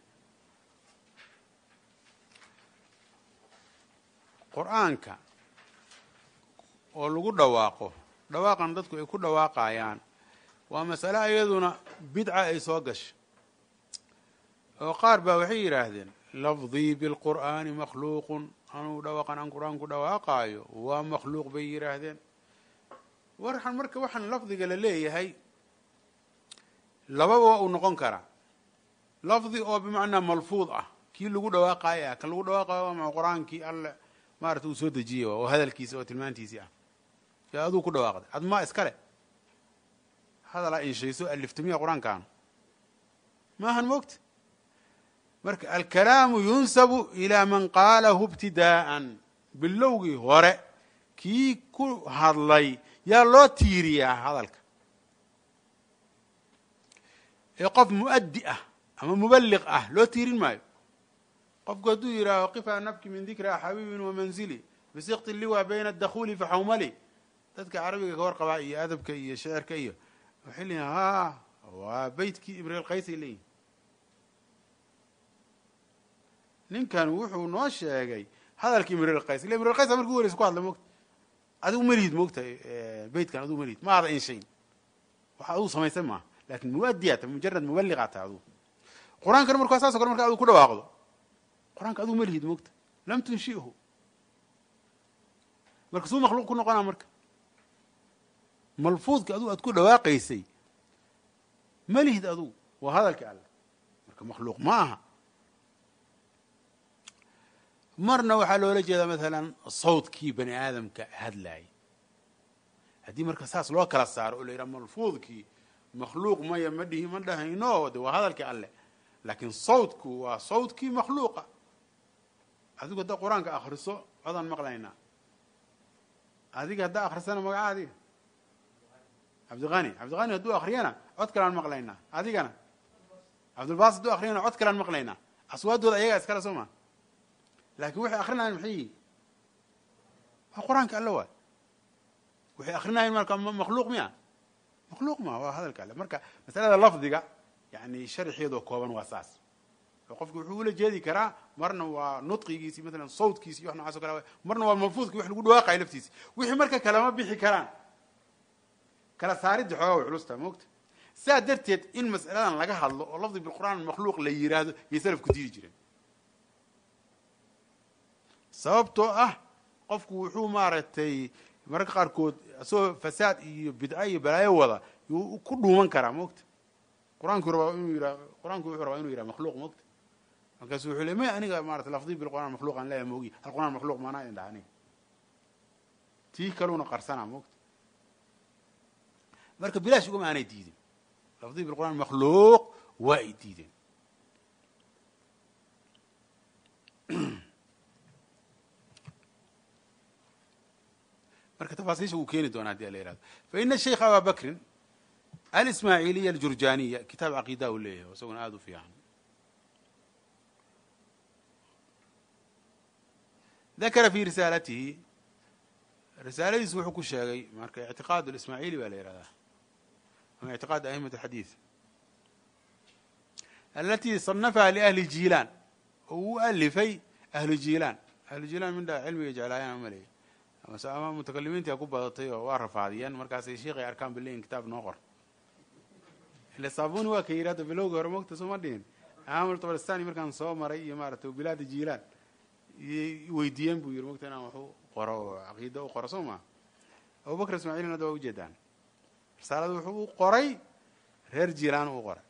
qur'aanka oo lagu dhawaaqo dhawaaqan dadku ay ku dhawaaqayaan waa masale iyaduna bidca ay soo gashay oo qaar baa waxay yidhaahdeen lafdii bilqur'aani makhluuqun anuu dhawaqan aan qur-aan ku dhawaaqaayo waa makhluuq bay yidhaahdeen warxan marka waxaan lafdiga la leeyahay lababa waa uu noqon karaa lafdi oo bimacnaa malfuud ah kii lagu dhawaaqaayo ah kan lagu dhawaaqayo waa ma qur-aankii alle maarata uu soo dejiyey oo hadalkiisa oo tilmaantiisii ah ee aduu ku dhawaaqday ad maa iskale hadalaa inshayso aliftamiya qur-aankaan maahan moogta marka alkalaamu yunsabu ilaa man qaalahu ibtidaa'an bilowgii hore kii ku hadlay yaa loo tiiriyaa hadalka ee qof mu'addi ah ama muballiq ah loo tiirin maayo qofku hadduu yidhaaho qifaa nabki min dikra xabiibin wamanzili bisikti liwa bayna adakhuuli faxawmali dadka carabiga ka warqabaa iyo adabka iyo shecirka iyo waxay leeyihin ha waa beytkii ibriil qaysay leeyihin ninkan wuxuu noo sheegay hadalka imriil qays illa imriil qays markii u horeysa ku hadla moogta adigu malihid moogta beytkan adigu malihid ma ada inshayn waxa adigu samaysan maaha lakin muadiyaa ta mujarad mubaligaa tahay adugu qur-aankana markaa saas o kale marka adigu ku dhawaaqdo qur-aanka adigu malihid moogta lam tunshihu marka suu makhluuq ku noqonaa marka malfuudka adigu aad ku dhawaaqaysay malihid adugu waa hadalka alle marka makhluuq ma aha marna waxaa loola jeedaa maalan sawdkii bani aadamka hadlaayay haddii marka saas loo kala saaro oo la yidhaha malfuudkii makhluuq maya ma dhihi ma dhahayno de waa hadalkii alleh laakiin sawdku waa sawdkii makhluuqa adigu haddaa qur-aanka akriso codaan maqlaynaa adiga haddaa akrisana magaca adiga cabdiqani cabdiqani hadduu akriyana cod kalaan maqlaynaa adigana cabdulbaas hadduu akriyana cod kalaan maqlaynaa aswaadooda ayagaa iskale soo maa laakiin waxay akrinayan maxay yihin waa qur-aanka alle waay waxay akrinayan marka makhluuq miya makhluuq ma waa hadalka alle marka masalada lafdiga yani sharxeedoo kooban waa saas oo qofku wuxuu ula jeedi karaa marna waa nudqigiisi maalan sawdkiisi iyo wax nocaas o kale marna waa malfuudki wax lagu dhawaaqayo laftiisi wixii marka kalama bixi karaan kala saaridda xoogaa way culusta moogta saa darteed in mas'aladan laga hadlo oo lafdi bilqur'aan makhluuq la yiraahdo yay salafku diidi jireen sababtoo ah qofku wuxuu maaragtay mararka qaarkood isagoo fasaad iyo bidca iyo balaayo wada yuu ku dhuuman karaa moogta qur-aanku rabaa inuu yira qur-aanku wuxuu rabaa inuu yiraha makhluuq moogta markaasu wuxuu le may aniga maarata lafdi bilqur'aan makhluuqan leeya moogi hal qur'aan makhluuq maanaa idin dhaha aniga tii kaluuna qarsanaa moogta marka bilaash ugama aanay diidin lafdi bilqur'aan makhluuq waa ay diideen marka tafaasiisha wuu keeni doona hadii ala yihahdo faina sheikha aba bakrin alismaaciiliya aljurjaniya kitaab caqiida u leeyahay isaguna aada u fiican dakara fi risaalatihi risaaladiisu wuxuu ku sheegay marka ictiqaad lismaaciili baa la yihahdaa ama ictiqaad a'imat alxadiid alatii sanafaha liahli jiilaan oo uu alifay ahlu jiilaan ahlu jiilaan mindha cilmiga jeclaayaan maleya ama mutakalimiintia ku badatay oo waa rafaadiyeen markaasay sheikhay arkaan baleyin kitaab noo qor ila saabuni waa ka yidhi hadda bilowga hore mogta sooma dhihin amul tabalistani markaan soo maray iyo maaratay bilaada jiilaan iyay weydiiyeen buu yidhi mogta inaan waxu qoro oo caqiida u qoro soo maa abubakr ismaaciilin hadda waa ujeedaan risaalada wuxuu u qoray reer jiilaan u qoray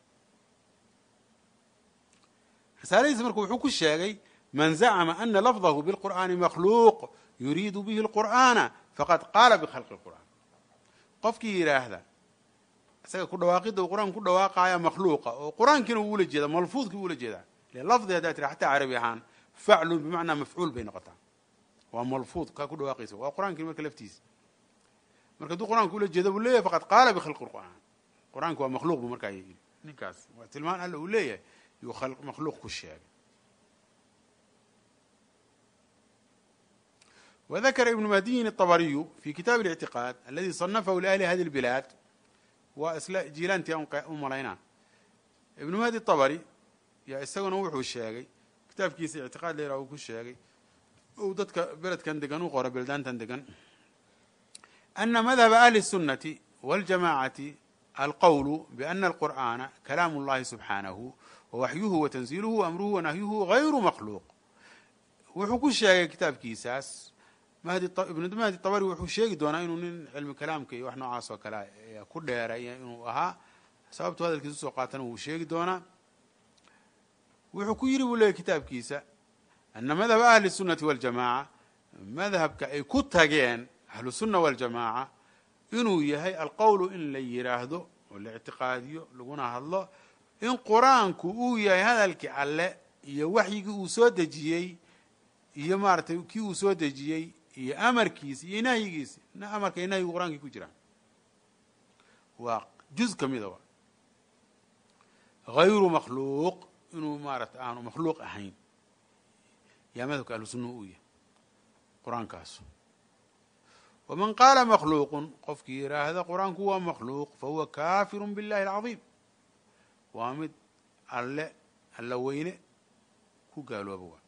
risaaladiisa marka wuxuu ku sheegay man zacma ana lafdahu bilqur'aani makhluuq yuriidu bihi lqur'aana faqad qaala bikhalqi lqur'aan qofkii yidhaahda isaga ku dhawaaqidda uu qur-aanka ku dhawaaqaaya makhluuqa oo qur-aankiina uu ula jeeda malfuudkii ula jeedaa ile lafdi haddaa tira xataa carabi ahaan faclun bimacnaa mafcuul bay noqotaa waa malfuud kaa ku dhawaaqaysa waa qur-aankii marka laftiisa marka hadduu qur-aanka ula jeeda buu leeyahay faqad qaala bikhalqi lqur'aan qur-aanki waa makhluuq bu markaa yidhi ninkaas waa tilmaan alla uu leeyahay yuu makhluuq ku sheegay وذkر iبن mهdiyin الطبرiyu في kitaaب الاعtiقاad اladي صنفhu لأhli hadi البilaad waa isla jiilaantii u malaynaa iبن mهdi الطبري yaa isaguna wuxuu sheegay kitaabkiisa اعtiqاad leera uu ku sheegay u dadka beledkan degan u qora beldaantan degan أna madhب أhli السuنaةi والجamاعaةi alqwl بأna الqur'آna kalaam الlahi subحaanaه وwaxyuhu وتنزiilhu وأmruhu وnahyuhu غayru makhluuq wuxuu ku sheegay kitaabkiisaas ibnu mahdi tabari wuxuu sheegi doonaa inuu nin cilmi kalaamka iyo wax noocaas oo kale ku dheeray inuu ahaa sababtu hadalkiisa usoo qaatana wuu sheegi doonaa wuxuu ku yidhi buu leeyay kitaabkiisa ana madhaba ahli الsunati waاljamaaca madhabka ay ku tageen ahlu sunna waاljamaaca inuu yahay alqowlu in la yidhaahdo oo la ictiqaadiyo laguna hadlo in qur-aanku uu yahay hadalkii alle iyo waxyigii uu soo dejiyey iyo maaratay kii uu soo dejiyey iyo amarkiisi iyo nahyigiisi amarka iyo nahyigu qur-aankii ku jiraan waa juz ka mida hayru makhluuq inuu maarata aanu makhluuq ahayn yaa madhabka ahlu sunna uu yahay qur-aankaasu waman qaala makhluuqun qofkii yidhaahda qur-aanku waa makhluuq fahuwa kaafiru biاllahi alcaظiim waa mid alle alla weyne ku gaalooba waa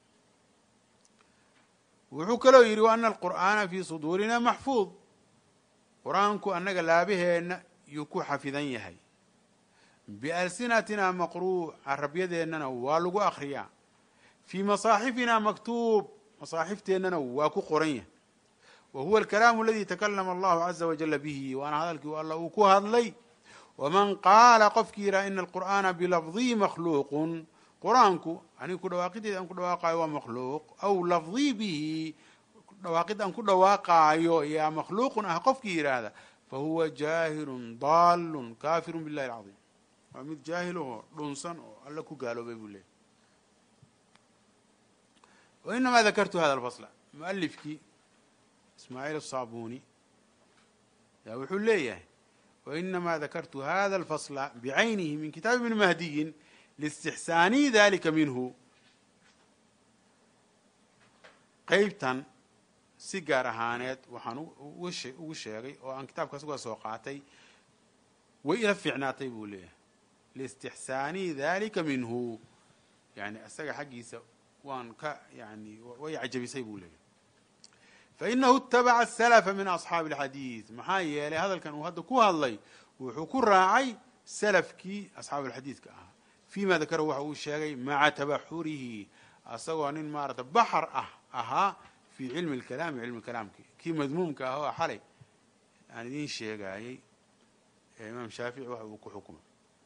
wuxuu kaloo yidhi wa ana alqur'aana fii suduurina maxfuud qur-aanku annaga laabaheenna yuu ku xafidan yahay bialsinatina maqruuc carabyadeenana waa lagu akhriyaa fii masaaxifina maktuub masaaxifteennana waa ku qoran yahay wa huwa alkalaamu aladi takalama allahu caza wajala bihi waana hadalkii alla uu ku hadlay waman qaala qofkii yidhaha ina alqur'aana bilafdihi makhluuqun qur-aanku aniga ku dhawaaqideeda aan ku dhawaaqaayo waa makhluuq aw lafdii bihi dhawaaqid aan ku dhawaaqaayo yaa makhluuqun ah qofkii yidhaahda fahuwa jaahilun daalun kaafirun billahi alcaظiim waa mid jaahil oo dhunsan oo alla ku gaaloobay buu leeyahy wainamaa dakartu hada alfasla mualifkii ismaaciil asaabuni yaa wuxuu leeyahay wainamaa dakartu hada alfasla bicaynihi min kitaabi ibni mahdiyin listixsaani dalika minhu qeybtan si gaar ahaaneed waxaan ugu sheegay oo aan kitaabkaas uga soo qaatay way ila fiicnaatay buu leeyahay liistixsaani dalika minhu yani isaga xaggiisa waan ka yani way cajabisay buu leeyahay fainahu itabaca asalafa min asxaabi alxadiid maxaa yeelay hadalkan uu hadda ku hadlay wuxuu ku raacay salafkii asxaabu alxadiidka ahaa fima dakara waxa uu sheegay maca tabaxurihi asagoo nin maarata baxar ah ahaa fi cilmi اlkalaami cilmi kalaamki kii madmuumka ah oo xalay aan idiin sheegaayey ee imaam shaafici waxa uu ku xukumay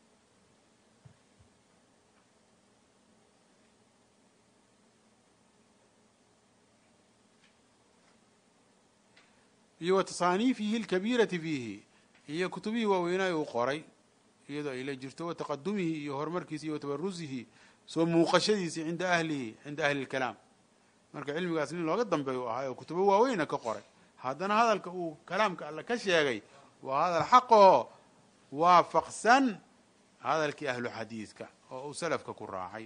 iyo wa tasaaniifihi اlkabiirati fiihi iyo kutubihii waaweynaayo uu qoray iyadoo ay la jirto wa taqadumihi iyo horumarkiisi iyo watabarusihi soo muuqashadiisii cinda ahlihi cinda ahli اlkalaam marka cilmigaas nin looga dambeeyu ahaa oo kutubo waaweyna ka qoray haddana hadalka uu kalaamka alle ka sheegay waa hadal xaqoo waafaqsan hadalkii ahlu xadiidka oo uu salafka ku raacay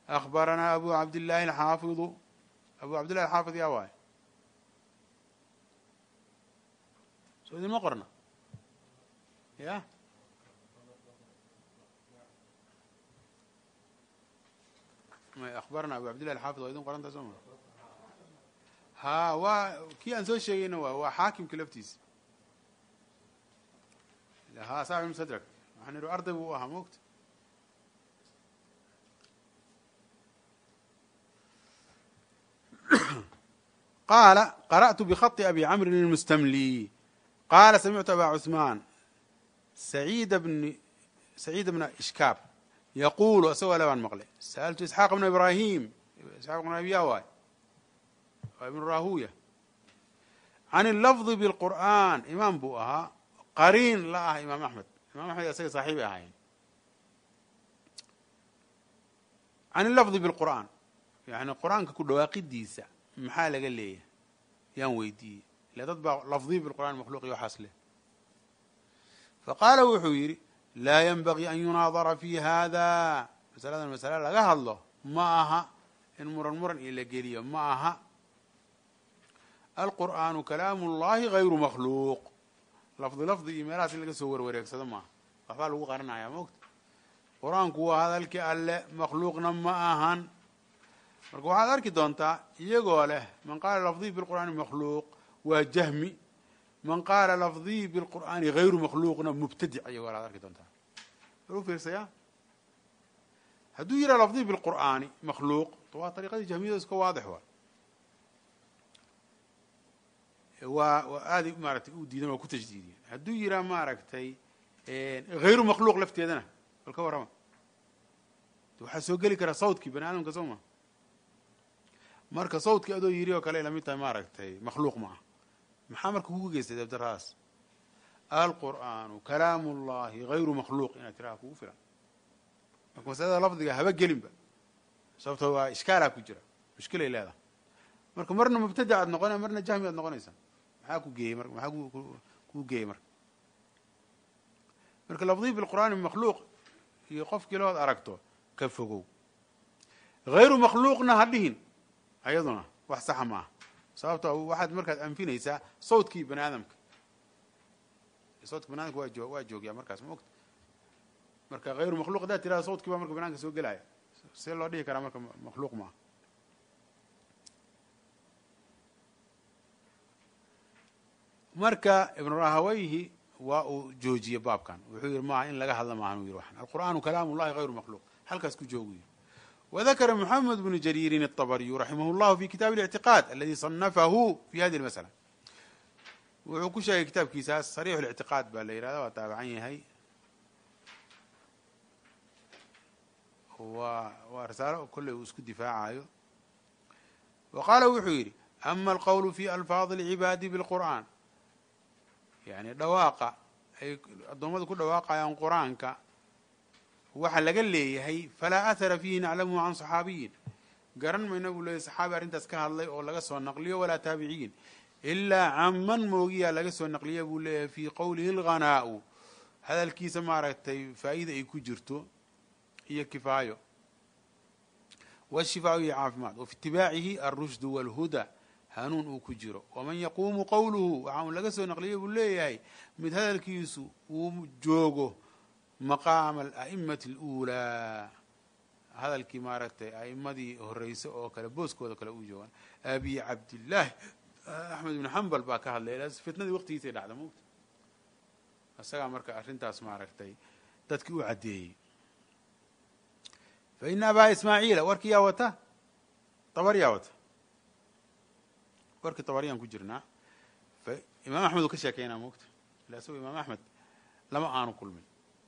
akhbaranaa abu cabdillahi alxaafidu abu cabdillahi alxaafid yaa waay soo idinma qorna ya may akhbarana abu cabdillahi alxaafid waa idin qoranta soo ma ha waa kii aan soo sheegayna waa waa xaakimka laftiisa ha saaxib mustadrak waxaan idhi arday buu u ahaa moogta qaala qara'tu bkhط abi camrin الmustamli qaala samictu aba cuثmaan saciida bn saciida bna ishkaab yaquulu isagoo le baan maqlay sa'altu isxaaq bna ibrahim isxaaq bn abiya waay waa ibnu rahuya can اlafظi bاlqur'an imaam buu ahaa qariin la ah imaam axmed imam axmed isaga saaxiibay ahaayeen can اlafظi bاlqur'an yani qur-aanka ku dhawaaqidiisa maxaa laga leeyahay yaan weydiiyey ile dad baa lafdiy bilqur'an makhluuq iyo waxaas leh faqaala wuxuu yidhi laa yanbagii an yunaadara fi hada masaladan masale laga hadlo ma aha in muran muran iyo la geliyo ma aha alqur'aanu kalaamu اllahi gayru makhluuq lafdi lafdi iyo meelahaas in laga soo warwareegsado maaha waxbaa lagu qaranaya mogta qur-aanku waa hadalkii alle makhluuqna ma ahan marka waxaad arki doontaa iyagoo leh man qaala lafdiy bilqur'aani makhluuq waa jahmi man qaala lafdiy bilqur'aani hayru makhluuqna mubtadic iyagoo ad arki doontaa u fiirsaya hadduu yidhaha lafdiy bilqur'aani makhluuq waa ariiqadii jahmiyada iska waadix waa waa waa aaday maaratay u diidan waa ku tajdiidiyeen hadduu yidhaha maaragtay hayru makhluuq lafteedana bal ka warrama waxaa soo geli karaa sawdkii bani aadamka soo ma marka sawdkii adoo yiri oo kale lamid tahay maaragtay makhluuq ma ah maxaa marka kugu geystay dabdaradaas alqur'aanu kalaamu اllahi hayru makhluuq inaad tiraha kugu filan marka masalada lafdiga haba gelinba sababto waa ishkaalaa ku jira mushkilay leedahay marka marna mubtadac aad noqona marna jahmi aad noqonaysaa maxaa ku geeyey marka maxaa kuu geeyey marka marka lafdiy bilqur'aani makhluuq iyo qofkii lood aragto ka fogow hayru makhluuqna ha dhihin ayaduna wax saxa ma aha sababto waxaad markaad anfinaysaa sawdkii bani aadamka sawdka bani adamka waa joo waa joogyaa markaas ma ogta marka hayru makhluq haddaad tirahda sawdkii baa marka bani adamka soo gelaya see loo dhihi karaa marka makhluuq ma aha marka ibnu rahawayhi waa uu joojiyey baabkan wuxuu yihi maaha in laga hadla maahan u yiri waxan alqur'aanu kalaamu llahi hayru makhluuq halkaas ku joogu yiri وذkر محمد بن جرير الطبري رحimه الله في kitاب الاعتقاad اldي صنفه في hذه المسألة wuxuu ku sheegay kitaabkiisaas صريح الاعtiقاad baa la yihahda waa taabacan yahay waa risaalo kolley uu isku difaacayo وqاala wuxuu yidhi أma الqول في ألفاظ العباadi بالqur'an yani dhawaaqa ay addoommadu ku dhawaaqayaan qur-aanka waxa laga leeyahay falaa ahara fiihi naclamuhu can saxaabiyin garan mayna buu leeyahy saxaabi arrintaas ka hadlay oo laga soo naqliyo walaa taabiciyin ilaa caman moogiyaa laga soo naqliya buu leeyahay fii qowlihi alghanaa'u hadalkiisa maaragtay faa'iida ay ku jirto iyo kifaayo washifaau iyo caafimaad wa fi itibaacihi alrushdu walhuda hanuun uu ku jiro waman yaquumu qowluhu waxa uu laga soo naqliyay buu leeyahay mid hadalkiisu uu joogo maqaama ala'imati aluulaa hadalkii maaragtay a'immadii horreyse oo kale booskooda kale u joogaan abi cabdillaahi axmed ibn xambal baa ka hadlay fitnadii waqtigiisay dhacda mogta isagaa marka arrintaas maaragtay dadkii u caddeeyey fa ina abaa ismaaciila warkii yaa wata tabar yaa wata warkii tabaryaan ku jirnaa imaam axmed uu ka sheekeynaa mogta ila isagoo imaam axmed lama aanu kulmin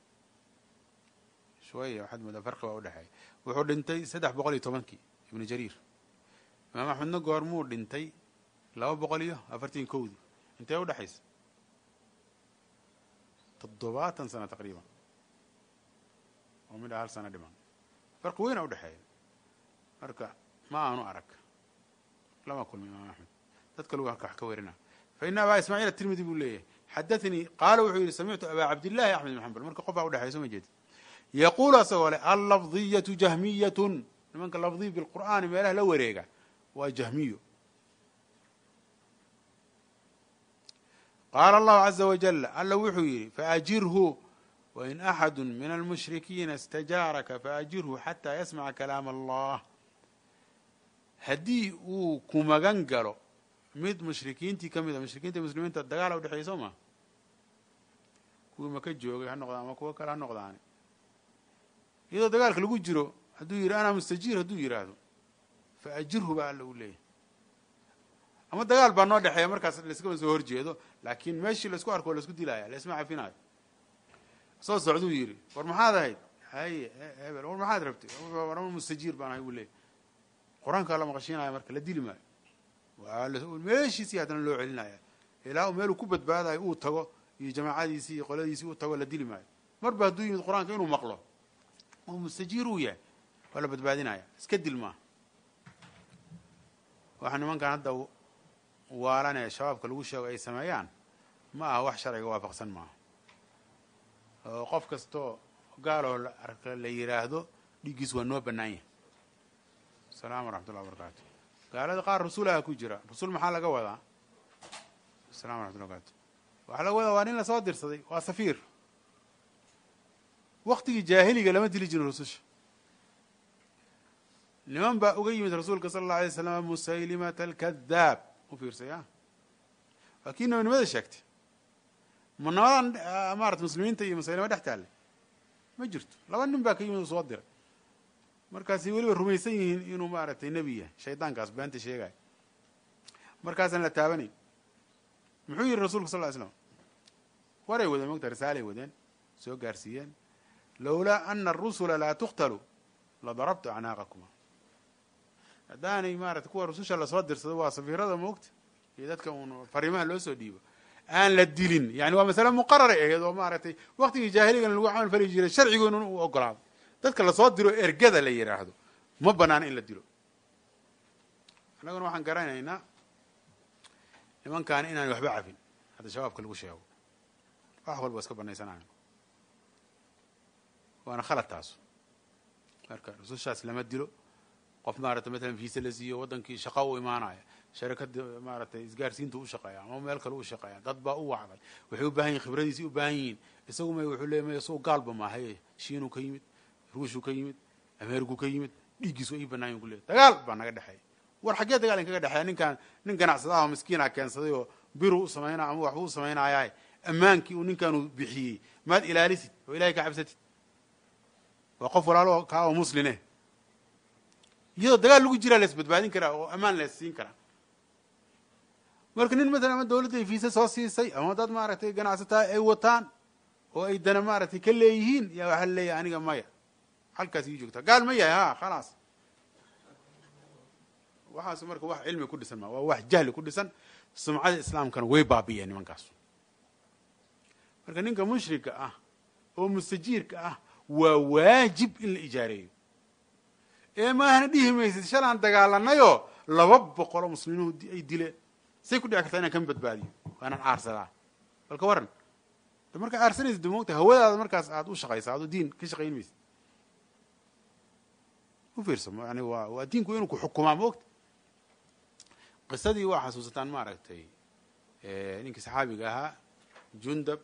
shwaya waxaad moodaa farqi baa udhexeeya wuxuu dhintay saddex boqol iyo tobankii ibnu jariir imaam axmedna goormuu dhintay laba boqol iyo afartan kowdii intee udhexaysa toddobaatan sano taqriiban oo midha hal sano dhiman farqi weyna udhexeeya marka ma aanu arag lama kulmi imaam axmed dad kalu wax ka werina fa ina abaa ismaaciil atirmidi buu leeyahay xadaanii qaala wuxuu yihi samictu abaa cabdillahi axmed ibn xambal marka qof baa udhexeya soo ma jeedi yaquulu asagoo leh allafdiyatu jahmiyatun nimanka lafdii bilqur'aani meelaha la wareega waa jahmiyo qaala allahu caza wajal alla wuxuu yidhi faajirhu wain axadu min almushrikiina istajaaraka faajirhu xataa yasmaca kalaam allah haddii uu ku magan galo mid mushrikiintii ka mid a mushrikiinta muslimiinta dagaala udhexeeya soo maa kuwii maka joogay ha noqdaan ama kuwo kale ha noqdaani iyadoo dagaalka lagu jiro hadduu yidhi anaa mustajiir hadduu yidhaahdo faajirhu baa alla uu leeyahy ama dagaal baa noo dhexeeya markaas laiskama soo horjeedo laakiin meeshii laisku arko o laisku dilaya laisma cafinayo soo socduu yidhi war maxaad ahayd haye hebel war maxaad rabtay war mustajiir baan ahay buu leeyahy qur-aankaa la maqashiinaya marka la dili maayo meeshiisii haddana loo celinaya ilaa u meeluu ku badbaadayo uu tago iyo jamaacadiisii iyo qoladiisii uu tago la dili maayo marba hadduu yimid qur-aanka inuu maqlo oo mustajiir uu yahay waa la badbaadinaya iska dil maaha waxa nimankan hadda waalanee shabaabka lagu sheego ay sameeyaan ma aha wax sharciga waafaqsan maaha oo qof kastoo gaaloo la arka la yidhaahdo dhiiggiis waa noo bannaan yahay asalamu waraxmatullah wabarakaatu gaalada qaar rasuulaha ku jira rasuul maxaa laga wadaa asalamu waraxmatullah barakaatu waxaa laga wadaa waa nin lasoo dirsaday waa safiir waktigii jaahiliga lama dili jirin rususha niman baa uga yimid rasuulka sala allau alay slam musaylimata alkadaab u fiirsay a waa kii nabinimada sheegtay ma nabadan maarata muslimiinta iyo musaylima dhex taalle ma jirto laba nin baa ka yimid uu soo diray markaasay weliba rumaysan yihiin inuu maaragtay nebi yahay shaydaankaas beenta sheegaya markaasaan la taabanayn muxuu yihi rasulka sal ly slam waray wadeen mogta risaalay wadeen soo gaarsiiyeen lowlaa ana arusula laa tuqtalu la darabtu acnaaqakuma haddaanay maarata kuwa rususha lasoo dirsado waa safiirada moogta iyo dadka uun fariimaha loo soo dhiibo aan la dilin yani waa masale muqararay ahayd oo maaragtay waktigii jaahiligan lagu camal fali jiray sharcigoona u ogolaaday dadka lasoo diro ergada la yidhaahdo ma banaana in la dilo annaguna waxaan garanaynaa nimankaani inaan waxba cafin hadda shabaabka lagu sheego wax walba iska banaysanayo waana khalad taasu marka rusushaas lama dilo qof maarata matalan fiise la siiyo waddankii shaqo u imaanaya sharikada maaratay isgaarsiinta u shaqeeya ama meel kale u shaqeeya dad baa u wacday waxay u baahan yihin khibradiisii u baahan yihiin isagu may wuxuu leey may isagu gaalba maahaye shiinuu ka yimid ruushuu ka yimid ameeriku ka yimid dhiiggiis waa ii banaayin ku leey dagaal baa naga dhexeeya war xaggee dagaal in kaga dhexeeya ninkaan nin ganacsadaha oo miskiina keensaday oo biru u samaynaa ama waxbuu u samaynayaa ammaankii uu ninkaanu bixiyey maad ilaalisid oo ilahay ka cabsatid waa qof walaalo kaa oo musline iyadoo dagaal lagu jiraa las badbaadin karaa oo ammaan las siin karaa marka nin matalan ama dawladday fiise soo siisay ama dad maaragtay ganacsataa ay wataan oo ay dana maaragtay ka leeyihiin yaa waxaa leeyahay aniga maya halkaas ii joogtaa gaal ma yahay ha khalaas waxaas marka wax cilmi ku dhisan ma waa wax jahli ku dhisan sumcada islaamkana way baabi'een nimankaas marka ninka mushrika ah oo mustajiirka ah waa waajib in la ijaareeyo ee maahna dhihi maysid shalaan dagaalanayoo laba boqoloo musliminuhu ay dileen say ku dhici kartaa inaan kama badbaadiyo waanaan aarsadaa balka waran de markaa aarsanaysa de moogta hawadaada markaas aad u shaqaysa aad diin ka shaqayn maysid u fiirsa yani waa waa diinku inuu ku xukumaa moogta qisadii waa xasuusataan maaragtay ninkii saxaabiga ahaa jundab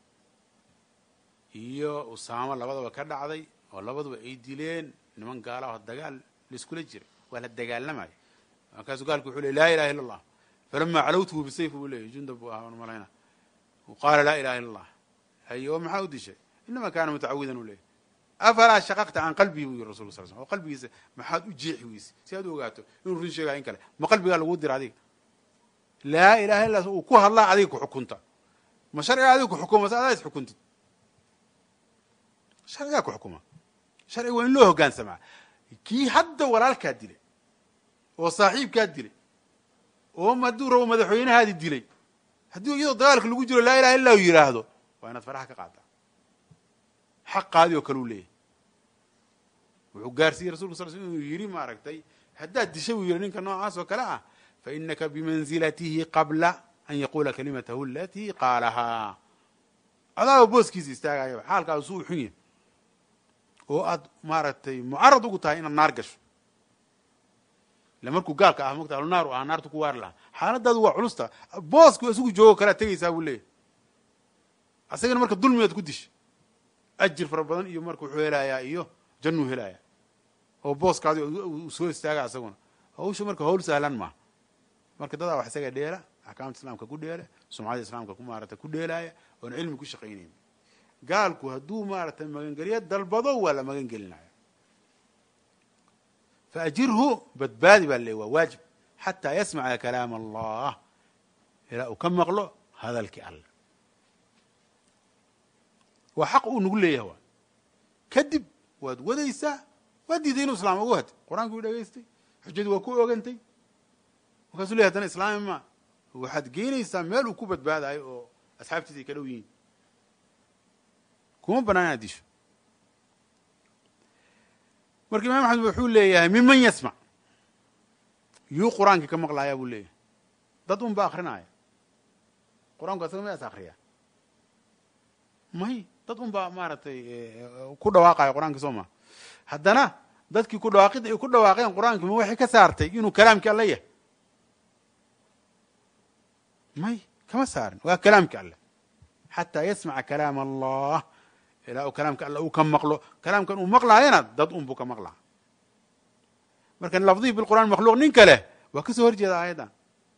iyo usaamo labadaba ka dhacday oo labaduba ay dileen niman gaala oo dagaal laiskula jira waa la dagaalamayo markaasuu gaalku wuxuu ley laa ilaha illa allah falama calawtuhu bisayf buu leeyay jundab buu ahaa malayna qaala laa ilaha illa allah haye oo maxaa u dishay inama kaana mutacawidan u leeyay afalaa shaqaqta can qalbihi buu yiri rasulka sal sl oo qalbigiisa maxaad u jeexi weyse si aad u ogaato inuu run sheegaya in kale ma qalbigaa laguu dira adiga laa ilaha illa uu ku hadlaa adiga ku xukunta ma sharciga adiga ku xukuma mase adaa is xukuntid sharcigaa ku xukuma sharciga waa in loo hoggaansamaa kii hadda walaalkaa dilay oo saaxiibkaa dilay oo hadduu rabo madaxweynahaadi dilay haddii iyadoo dagaalka lagu jiro laa ilaha illa u yidhaahdo waa inaad faraha ka qaadaa xaqaadii oo kale u leeyahay wuxuu gaarsiiyey rasulka sal sl inuu yidhi maaragtay haddaad disha buu yidhi ninka noocaas oo kale ah fa inaka bimanzilatihi qabla an yaquula kalimatahu alatii qaalahaa adaaba booskiisa istaagayaba xaalkaasu u xun yahay oo aad maaragtay mucarad ugu tahay inaad naar gasho ila markuu gaalka ah mogta ahlunaar u ah naartu ku waari lahaa xaaladaadu waa culusta boosku isagu joogo kalea tegaysaa buu leeyahy asagana marka dulmigaad ku disha ajir fara badan iyo marka wuxuu helayaa iyo jannuu helayaa oo booskaadi uu soo istaaga asaguna hawsha marka hawl sahlan maaha marka dadaa wax isaga dheela axkaamta islaamka ku dheela sumcada islaamka ku maarata ku dheelaaya oon cilmi ku shaqaynayn gaalku hadduu maaratay magangelyo dalbado waa la magan gelinaya faajirhu badbaadi baa le waa waajib xataa yasmaca kalaam allah ilaa uu ka maqlo hadalkii alle waa xaq uu nagu leeyahay waa kadib waad wadaysaa waad diiday inuu islaam ugu hatay qur-aankuu dhegaystay xujadii waa ku ogantay markaasuu ley hadana islaami ma waxaad geynaysaa meel uu ku badbaadayo oo asxaabtiisa ay ka dhow yihiin kuma banaan inaad disho marka imam axmed wuxuu leeyahay miman yasmac yuu qur-aankii ka maqlaaya buu leeyahay dad un ba akrinaya qur-aanku asaga miyaas akriya may dad un baa maaragtay ku dhawaaqaya qur-aankii soo maa haddana dadkii ku dhawaaqida ay ku dhawaaqeen qur-aanki ma waxay ka saartay inuu kalaamkii alla yahay may kama saarin waa kalaamki alle xataa yasmaca kalaam allah ilaa uu kalaamka alle uu ka maqlo kalaamkan uu maqlaayana dad un buu ka maqlaa marka lafdihi bilqur'an makhluuq nin kale waa ka soo hor jeeda aayaddan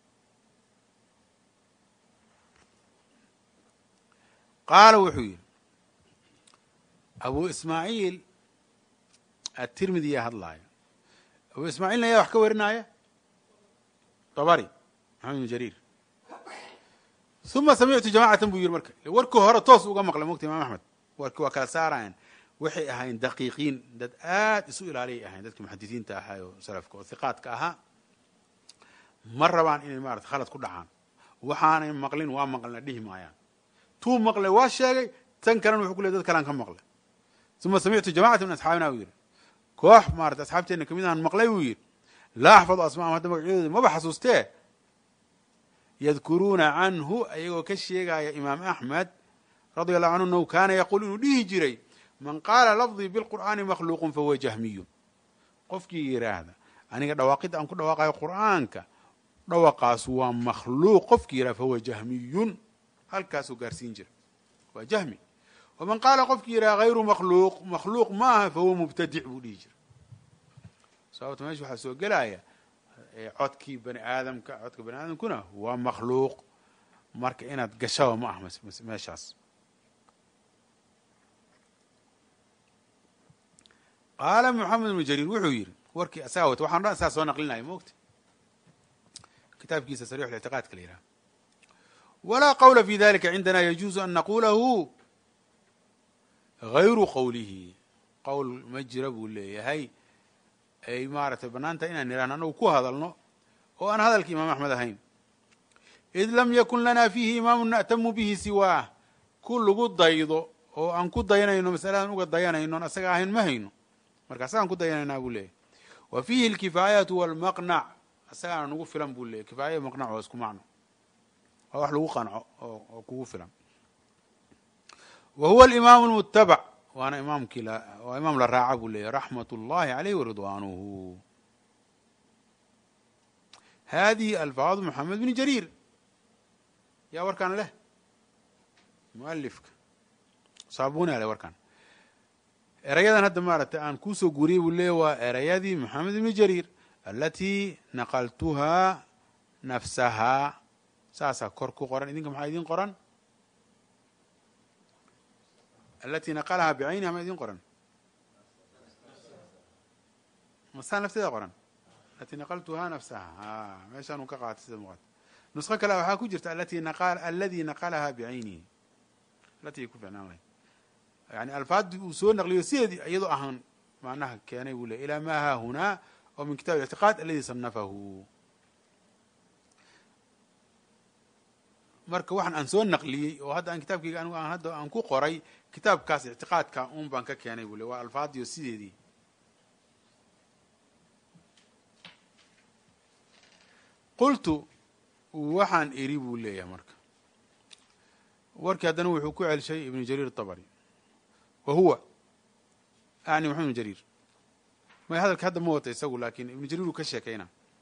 qaala wuxuu yidhi abu ismaaciil atirmidi yaa hadlaaya abu ismaaciilna yaa wax ka warinaya dabari maxamed ibn jariir uma samictu jamacatan buu yidhi marka warkii hore toos uga maqlay mogta imaam axmed warki waa kala saarayan waxay ahayn daqiiqiin dad aad isu ilaaliyay ahayn dadkii muxadisiinta ahaa oo salafka oo hiqaadka ahaa ma rabaan inay maarata khalad ku dhacaan waxaanay maqlin waa maqlina dhihi maayaan tuu maqlay waa sheegay tan kalena wuxuu ku ley dad kalaan ka maqlay uma samictu jamacata min asxaabina buu yidhi koox maarata asxaabteenna kamid ahaan maqlay buu yidhi laa axfadu asmaahum hadda magacyadooda maba xasuustee yadkuruuna canhu ayagoo ka sheegaya imaam axmed radia allahu canhu nahu kaana yaquul inuu dhihi jiray man qaala lafdii bilqur'aani makhluuqun fahuwa jahmiyun qofkii yidhaahda aniga dhawaaqidda aan ku dhawaaqayo qur'aanka dhawaqaas waa makhluuq qofkii yidhahda fahuwa jahmiyun halkaasuu gaarsiin jira waa jahmi waman qaala qofkii yidhaha hayru makhluuq makhluuq ma aha fahuwa mubtadic buu dhihi jira sababta meesha waxaa soo gelaya codkii bani aadamka codka bani aadamkuna waa makhluuq marka inaad gashaba ma ah meeshaas qaala moxamed ibnu jariir wuxuu yidhi warkii asaga wata waxaan dhan saa soo naqlinaya maogta kitaabkiisa sarix lictiqaadka la yidhaha walaa qawla fi dalika cindana yajuuzu an naqulahu gayru qowlihi qowl ma jira buu leeyahay ay maaratay banaanta inaan nidhahno anagu ku hadalno oo aan hadalka imaam axmed ahayn id lam yakun lana fiihi imaamu na'tamu bihi siwaah ku lagu daydo oo aan ku dayanayno masaladan uga dayanayno on asaga ahayn ma hayno marka asagaan ku dayanaynaa buu leeyahy wa fiihi alkifaayatu walmaqnac asagaana nagu filan buu leeyahy kifaaya maqnac oo isku macno waa wax lagu qanco oo kugu filan wa huwa alimaamu lmutabac waana imaamkii waa imaam la raaca buu leeyahy raxmat اllahi alayh waridwanuhu hadihi alfaadu moxamed bn jariir yaa warkaan leh mualifka saabuni ale warkaan erayadan hadda maaragtay aan kuusoo guuriyey buu leeyahy waa erayadii moxamed ibni jariir alatii naqaltuhaa nafsahaa saasaa kor ku qoran idinka maxaa idin qoran alati naqalahaa bicayniha ma idin qoran masaa nafteeda qoran alati naqaltuhaa nafsaha a meeshaan uu ka qaatay sida muuqata nusqo kale waxaa ku jirta alati aladi naqalahaa bicaynihi alati ku ficnaan lahayd yani alfaadii uu soo naqliyo sideedii iyadoo ahaan macnaha keenay buu ley ilaa ma haahunaa oo min kitab اlictiqaad aladi sanafahu marka waxaan aan soo naqliyey oo hadda aan kitaabkayga anigu aan hadda aan ku qoray kitaabkaas ictiqaadka un baan ka keenay buu le waa alfaadiyo sideedii qultu waxaan iri buu leeyahay marka warkii haddana wuxuu ku celshay ibnu jariir طabri wa huwa ani maxamed ibn jariir may hadalka hadda ma wata isagu lakin ibnu jariir uu ka sheekayna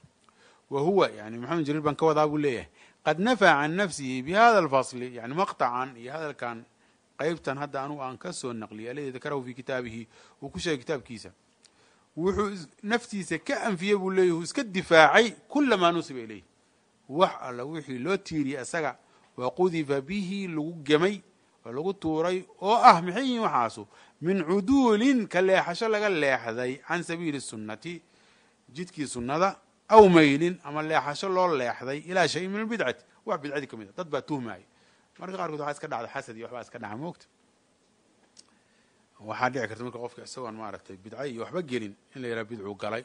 wa huwa yani maxamed jariir baan ka wadaa buu leeyahay qad nafaa can nafsihi bi hada alfasli yani maqطacan iyo hadalkan qeybtan hadda anugu aan ka soo naqliyay aladi dakarahu fi kitaabihi uu ku sheegay kitaabkiisa wuxuu naftiisa ka anfiyey buu leeyahy uu iska difaacay kula maa nusiba ilayh wax alla wixii loo tiiriyey isaga wa qudifa bihi lagu gemay oo lagu tuuray oo ah maxay yihiin waxaasu min cuduulin ka leexasho laga leexday can sabiili sunnati jidkii sunnada aw maylin ama leexasho loo leexday ilaa shayin min albidcati wax bidcadii ka mid a dad baa tuhmaya marka qaarkood waxaa iska dhacda xasad iyo waxbaa iska dhaca moogta waxaa dhici karta marka qofka isagoon maaragtay bidca iyo waxba gelin in la yidhaha bidcuu galay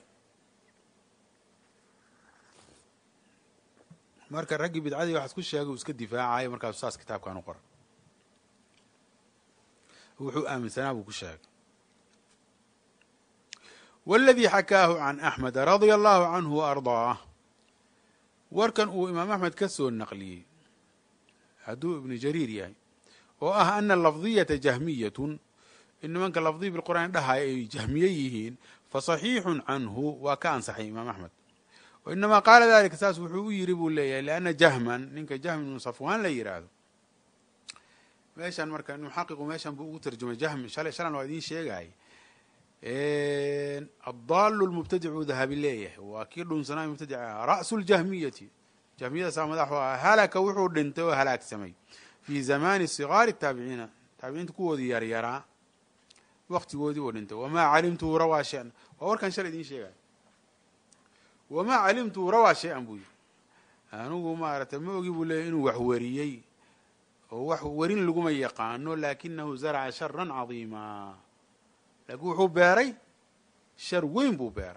marka raggii bidcadii waxaas ku sheegay uu iska difaacayo markaasu saas kitaabkan u qoray wuxuu aaminsanaa buu ku sheegay waladii xakaahu can axmed radia allahu canhu wa ardaah warkan uu imaam axmed ka soo naqliyey hadduu ibnu jariir yahay oo ah ana lafdiyata jahmiyatun in nimanka lafdiya bilqur'aan dhahaya ay jahmiye yihiin fasaxiixun canhu waa ka ansaxay imaam axmed inamaa qaala dalika saas wuxuu u yiri buu leeyahay lianna jahman ninka jahm ibnu safwaan la yidhaahdo meeshan marka muxaqiqu meeshan buu ugu tarjumay jahm shalay shalan waa idiin sheegay addaalu lmubtadicuu dahabi leeyahay waa kii dhunsanaa mubtadica ra'su ljahmiyati jahmiyadaasaa madaxu ah halaka wuxuu dhintay oo halaagsamay fii zamaani sigaari taabiciina taabiciinta kuwoodii yaryaraa waktigoodii uu dhintay wamaa calimtuhu rawaa shan waa warkan shalay idiin sheegay wamaa calimtuhu rawaa shay-an buu yiri anigu maaragtay ma ogi buu leeyahy inuu wax weriyey oo wax werin laguma yaqaano laakinahu zaraca sharan cadiima laakiin wuxuu beeray shar weyn buu beeray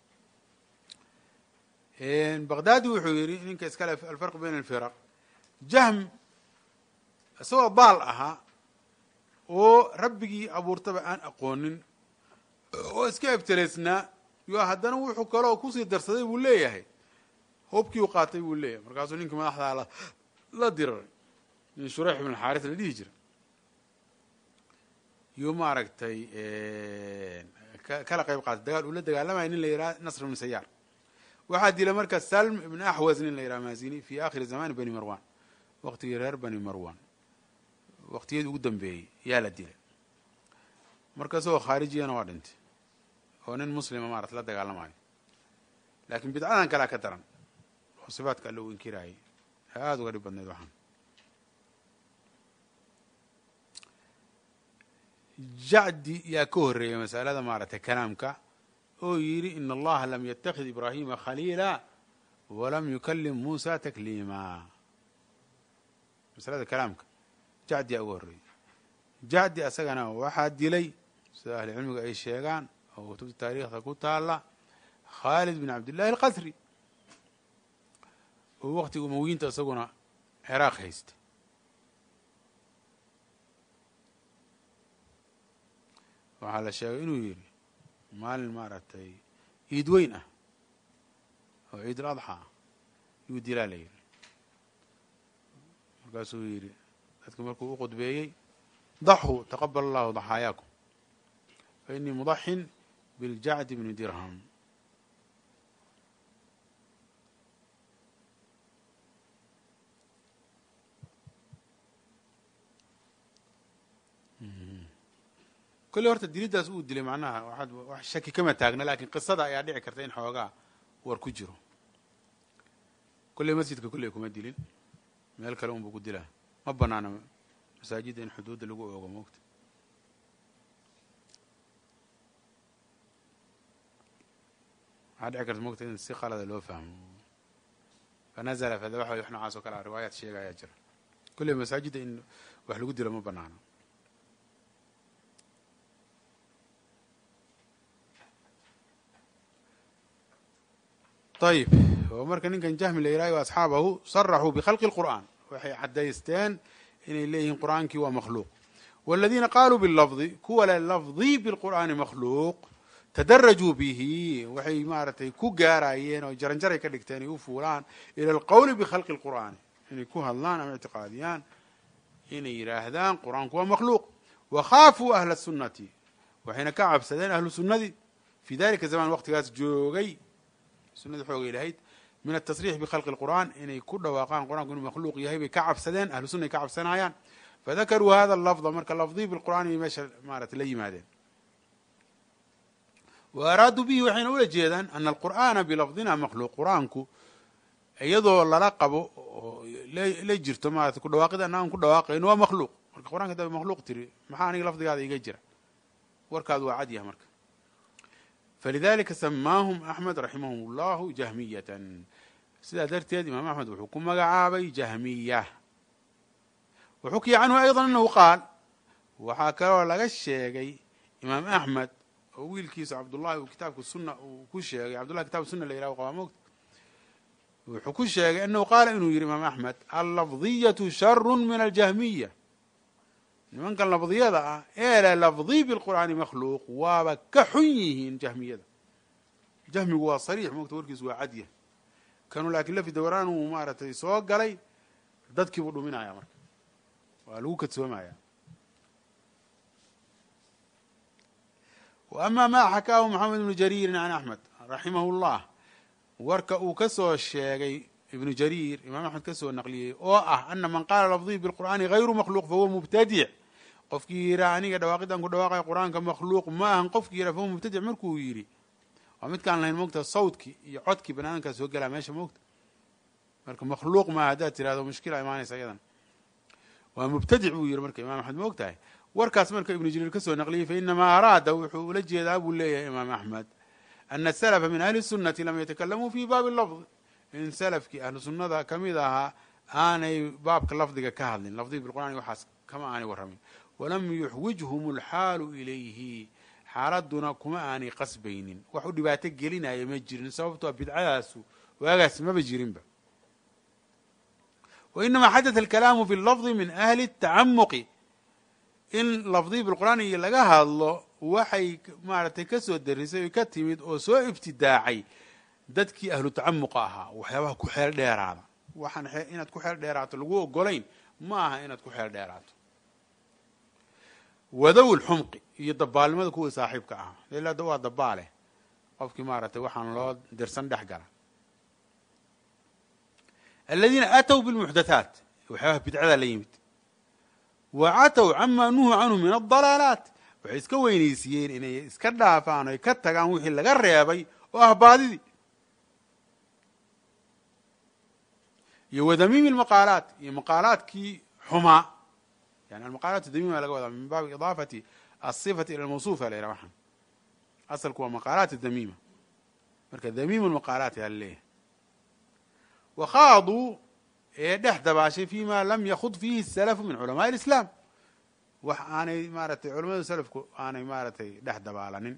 baqdaadi wuxuu yidhi ninka iskale alfarq bayn alfiraq jahm isagoo baal ahaa oo rabbigii abuurtaba aan aqoonin oo iska ebteleysnaa yo haddana wuxuu kaloo kusii darsaday buu leeyahay hobkii u qaatay buu leeyahay markaasuu ninkii madaxdaa la diraray nin shureyx ibn xaaris la dhihi jira yuu maaragtay kala qayb qaatay dagaal uu la dagaalamaya nin la yidhaha nasr ibn sayaar waxaa dila marka salm ibn axwas nin la yidhaha maazini fi akhiri zamani bani marwan waqtigii reer bani marwan waqtiyadii ugu dambeeyey yaa la dilay marka isagoo khaarijiyana waa dhintay oo nin muslima maarata la dagaalamayo laakiin bidcadan kalea ka daran oo sifaatka alla uu inkiraayay aada uga dhib badnayd waxaan jacdi yaa ka horreeyay masalada maaragtay kalaamka oo yidhi in allaha lam yatakid ibraahima khaliila walam yukalim muusa takliima masalada kalaamka jacdi yaa uga horreeyey jacdi asagana waxaa dilay sida ahli cilmiga ay sheegaan oo kutubta taariikhda ku taala khaalid bin cabdillahi alqasri oo waqtiga umowiyiinta isaguna ciraaq haysta waxaa la sheegay inuu yidhi maalin maaragtay ciid weyn ah oo ciid ul adxa ah yuu dilaa la yidhi markaasuu yidhi dadki markuu u qudbeeyey daxuu taqabal allahu daxaayaakum fa inii mudaxin biljacdi bni dirham kolley horta diliddaas uu dilay macnaha waxaad wax shaki kama taagna laakiin qisada ayaa dhici karta in xoogaa war ku jiro kolley masjidka kolley kuma dilin meel kale unbuu ku dilaa ma banaana masaajidda in xuduudda lagu oogo moogta waxaa dhici karta moogta in si qalada loo fahmo fanazala fadabaxa wax noocaas oo kale a riwaayaad sheega ayaa jira kolley masaajidda in wax lagu dilo ma banaano ayib oo marka ninkan jahmi la yidhahyo asxaabahu saraxuu bikhalqi اlqur'an waxay caddaysteen inay leeyihiin qur'aankii waa makhluuq waladiina qaaluu bilafdi kuwa le lafdi bilqur'aani makhluuq tadarajuu bihi waxay maaragtay ku gaarayeen oo jaranjaray ka dhigteen ay u fuulaan ila alqowli bikhalqi اlqur'aani inay ku hadlaan ama ictiqaadiyaan inay yidhaahdaan qur'aanku waa makhluuq wakhaafuu ahla sunnati waxayna ka cabsadeen ahlu sunnadii fii dalika zaman waqtigaas joogay sunada xoogay lahayd min atasriix bikhalqi lqur'an inay ku dhawaaqaan qur'anku inuu makhluuq yahay bay ka cabsadeen ahlu sunna ay ka cabsanayaan fadakaruu hada lafda marka lafdii bilqur'an inay meesha maarata la yimaadeen wa araaduu bihi waxayna ula jeedaan ana alqur'aana bilafdina makhluuq qur'aanku iyadoo lala qabo oo la jirto maarata ku dhawaaqida aan ku dhawaaqayno waa makhluuq marka qur'anka hadaba makhluuq tiri maxaa aniga lafdigaada iga jira warkaadu waa cad yaha marka falidalika samaahum axmed raximahum llahu jahmiyatan sidaa darteed imaam axmed wuxuu ku magacaabay jahmiya waxukiya canhu ayضa anahu qaal waxaa kaloo laga sheegay imaam axmed oo wiilkiisa cabdullahi uu kitaabka suna uu ku sheegay cabdullahi kitab suna la yirah qaba mogta wuxuu ku sheegay anahu qaala inuu yihi imaam axmed allafdiyatu sharu min aljahmiya nimankan lafdiyada ah ee le lafdi bilqur'aani makhluuq waaba ka xun yihiin jahmiyada jahmigu waa sariix mogta warkiisu waa cadya kanuu laakiin lafi dawraan uu maaratay soo galay dadkiibuu dhuminaya marka waa lagu kadsoomaya wa ama ma xakaahu maxamed ibnu jariirin can axmed raximahu llah warka uu ka soo sheegay ibnu jariir imaam axmed ka soo naqliyey oo ah ana man qaala lafdihi bilqur'aani hayru makhluuq fahuwa mubtadic qofkii yihaa aniga dhawaaqidan ku dhawaaqaya qur'aanka makhluuq ma ahan qofkii yihaa fahuwa mubtadic markuu yidhi waa midkaan lahayn moogta sawdkii iyo codkii banaadamkaa soo gelaa meesha moogta marka makhluuq maa haddaad tirahdo mushkila imaanaysa iyadan waa mubtadic buu yihi marka imam axmed moog tahay warkaas marka ibnu jariir ka soo naqliyey fainamaa araada wuxuu ula jeedaa buu leeyahay imaam axmed ana salafa min ahli sunnati lam yatakalamuu fi baabi lafd in salafkii ahlu sunnada ka mid ahaa aanay baabka lafdiga ka hadlin lafdiga bilqur'ani waxaas kama aanay warramin walam yuxwijhum alxaalu ilayhi xaaladuna kuma aanay qasbaynin wax u dhibaato gelinaya ma jirin sababtoo bidcadaasu waagaas maba jirinba wa inamaa xadata alkalaamu fi lafdi min ahli tacamuqi in lafdii bilqur'aani laga hadlo waxay maaragtay ka soo darisay o ka timid oo soo ibtidaacay dadkii ahlu tacamuqa ahaa waxyaabaha ku xeel dheeraada waxaan inaad ku xeel dheeraato lagu ogolayn ma aha inaad ku xeel dheeraato wadow lxumqi iyo dabaalnimada kuwii saaxiibka ahaa ila waa dabaale qofkii maaragtay waxaan loo dirsan dhex gala aladiina aatow bilmuxdathaat waxyaabaha bidcada la yimid wa catow cama nuhuu canhu min adalaalaat waxay iska weynaysiiyeen inay iska dhaafaan oy ka tagaan wixii laga reebay oo ah baadidii iyo wadamiimi lmaqaalaat iyo maqaalaadkii xumaa yani almaqaalaat damiima laga wadaa min baabi idaafati asifati ila lmawsuufa la yidhaha waxaan asalku waa maqaalaat damiima marka damiimu lmaqaalaat yaa laleeyahay wakhaaduu ee dhex dabaashay fima lam yakhud fiihi salafu min culamaai lislaam wax aanay maaratay culamada salafku aanay maaratay dhex dabaalanin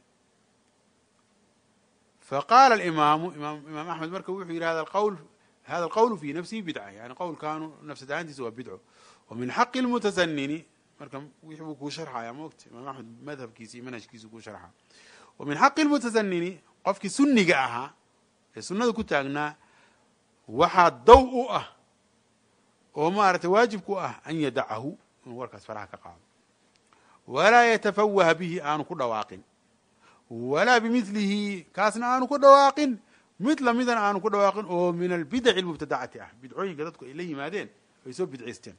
faqaala alimaamu imaam axmed marka wuxuu yidhi hada qawl hada alqawlu fi nafsihi bidca yani qowlkaanu nafsad ahaantiisa waa bidco wa min xaqi lmutasanini marka wixii buu kuu sharxaya moogta imaam axmed madhabkiisa iyo manhajkiisa kuu sharxa wa min xaqi lmutasanini qofkii sunniga ahaa ee sunnada ku taagnaa waxaa daw u ah oo maaragtay waajib ku ah an yadacahu inuu warkaas faraha ka qaado walaa yatafawaha bihi aanu ku dhawaaqin walaa bimilihi kaasna aanu ku dhawaaqin mid lamidan aanu ku dhawaaqin oo min albidaci almubtadacati ah bidcooyinka dadku ay la yimaadeen ay soo bidcaysteen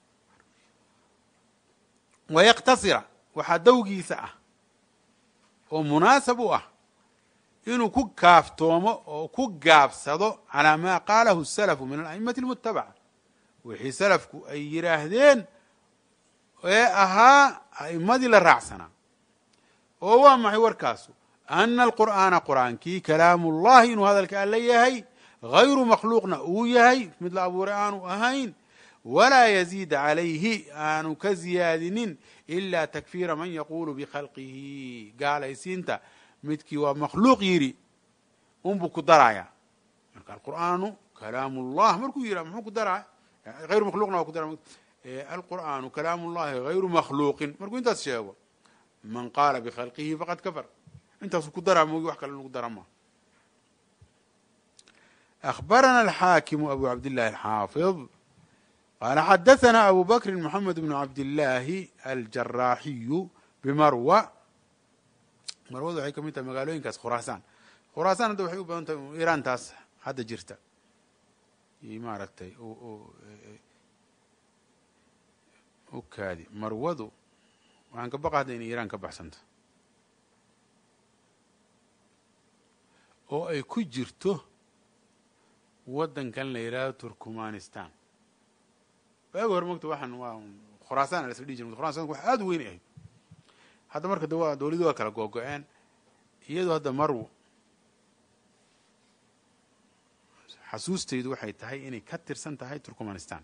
wayaqtasira waxaa dawgiisa ah oo munaasab u ah inuu ku kaaftoomo oo ku gaabsado calaa maa qaalahu salafu min ala'imati almutabaca wixii salafku ay yidhaahdeen ee ahaa a'immadii la raacsanaa oo waa maxay warkaasu ana alqur'aana qur'aankii kalaamu ullahi inuu hadalka alla yahay hayru makhluuqna uu yahay mid la abuuray aanu ahayn walaa yaziida calayhi aanu ka ziyaadinin ila takfiira man yaquulu bikhalqihi gaalaysiinta midkii waa makhluuq yidhi unbuu ku daraya marka alqur'aanu kalaamu ullah markuu yidhah muxuu ku daraya hayru makhluqna waa ku dara alqur'aanu kalaamu llahi hayru makhluuqin markuu intaas sheego man qaala bikhalqihi faqad kafar intaasu ku daraa moogi wax kale lagu dara ma أخبرنا الحاكم أبو عبد الله الحافظ قال حدثنا أبو بكر محمد بن عبد الله الجراحي بمروى marwadu waxay ka mid tahay magaalooyinkaas khuraasaan khuraasaan hadda waxay u badan tahay iiraan taas hadda jirta iyo maaragtay u kaadi marwadu waxaan ka baqa hadda inay iiraan ka baxsanto oo ay ku jirto waddankan la yidhaahdo turkmanistan waagi hore mogta waxaan waa khuraasaan la isla dhihi jir khurasanku wax aada u weyn ahayd hadda marka dawa dawladdu waa kala googo-een iyadoo hadda marwo xasuustaydu waxay tahay inay ka tirsan tahay turkmanistan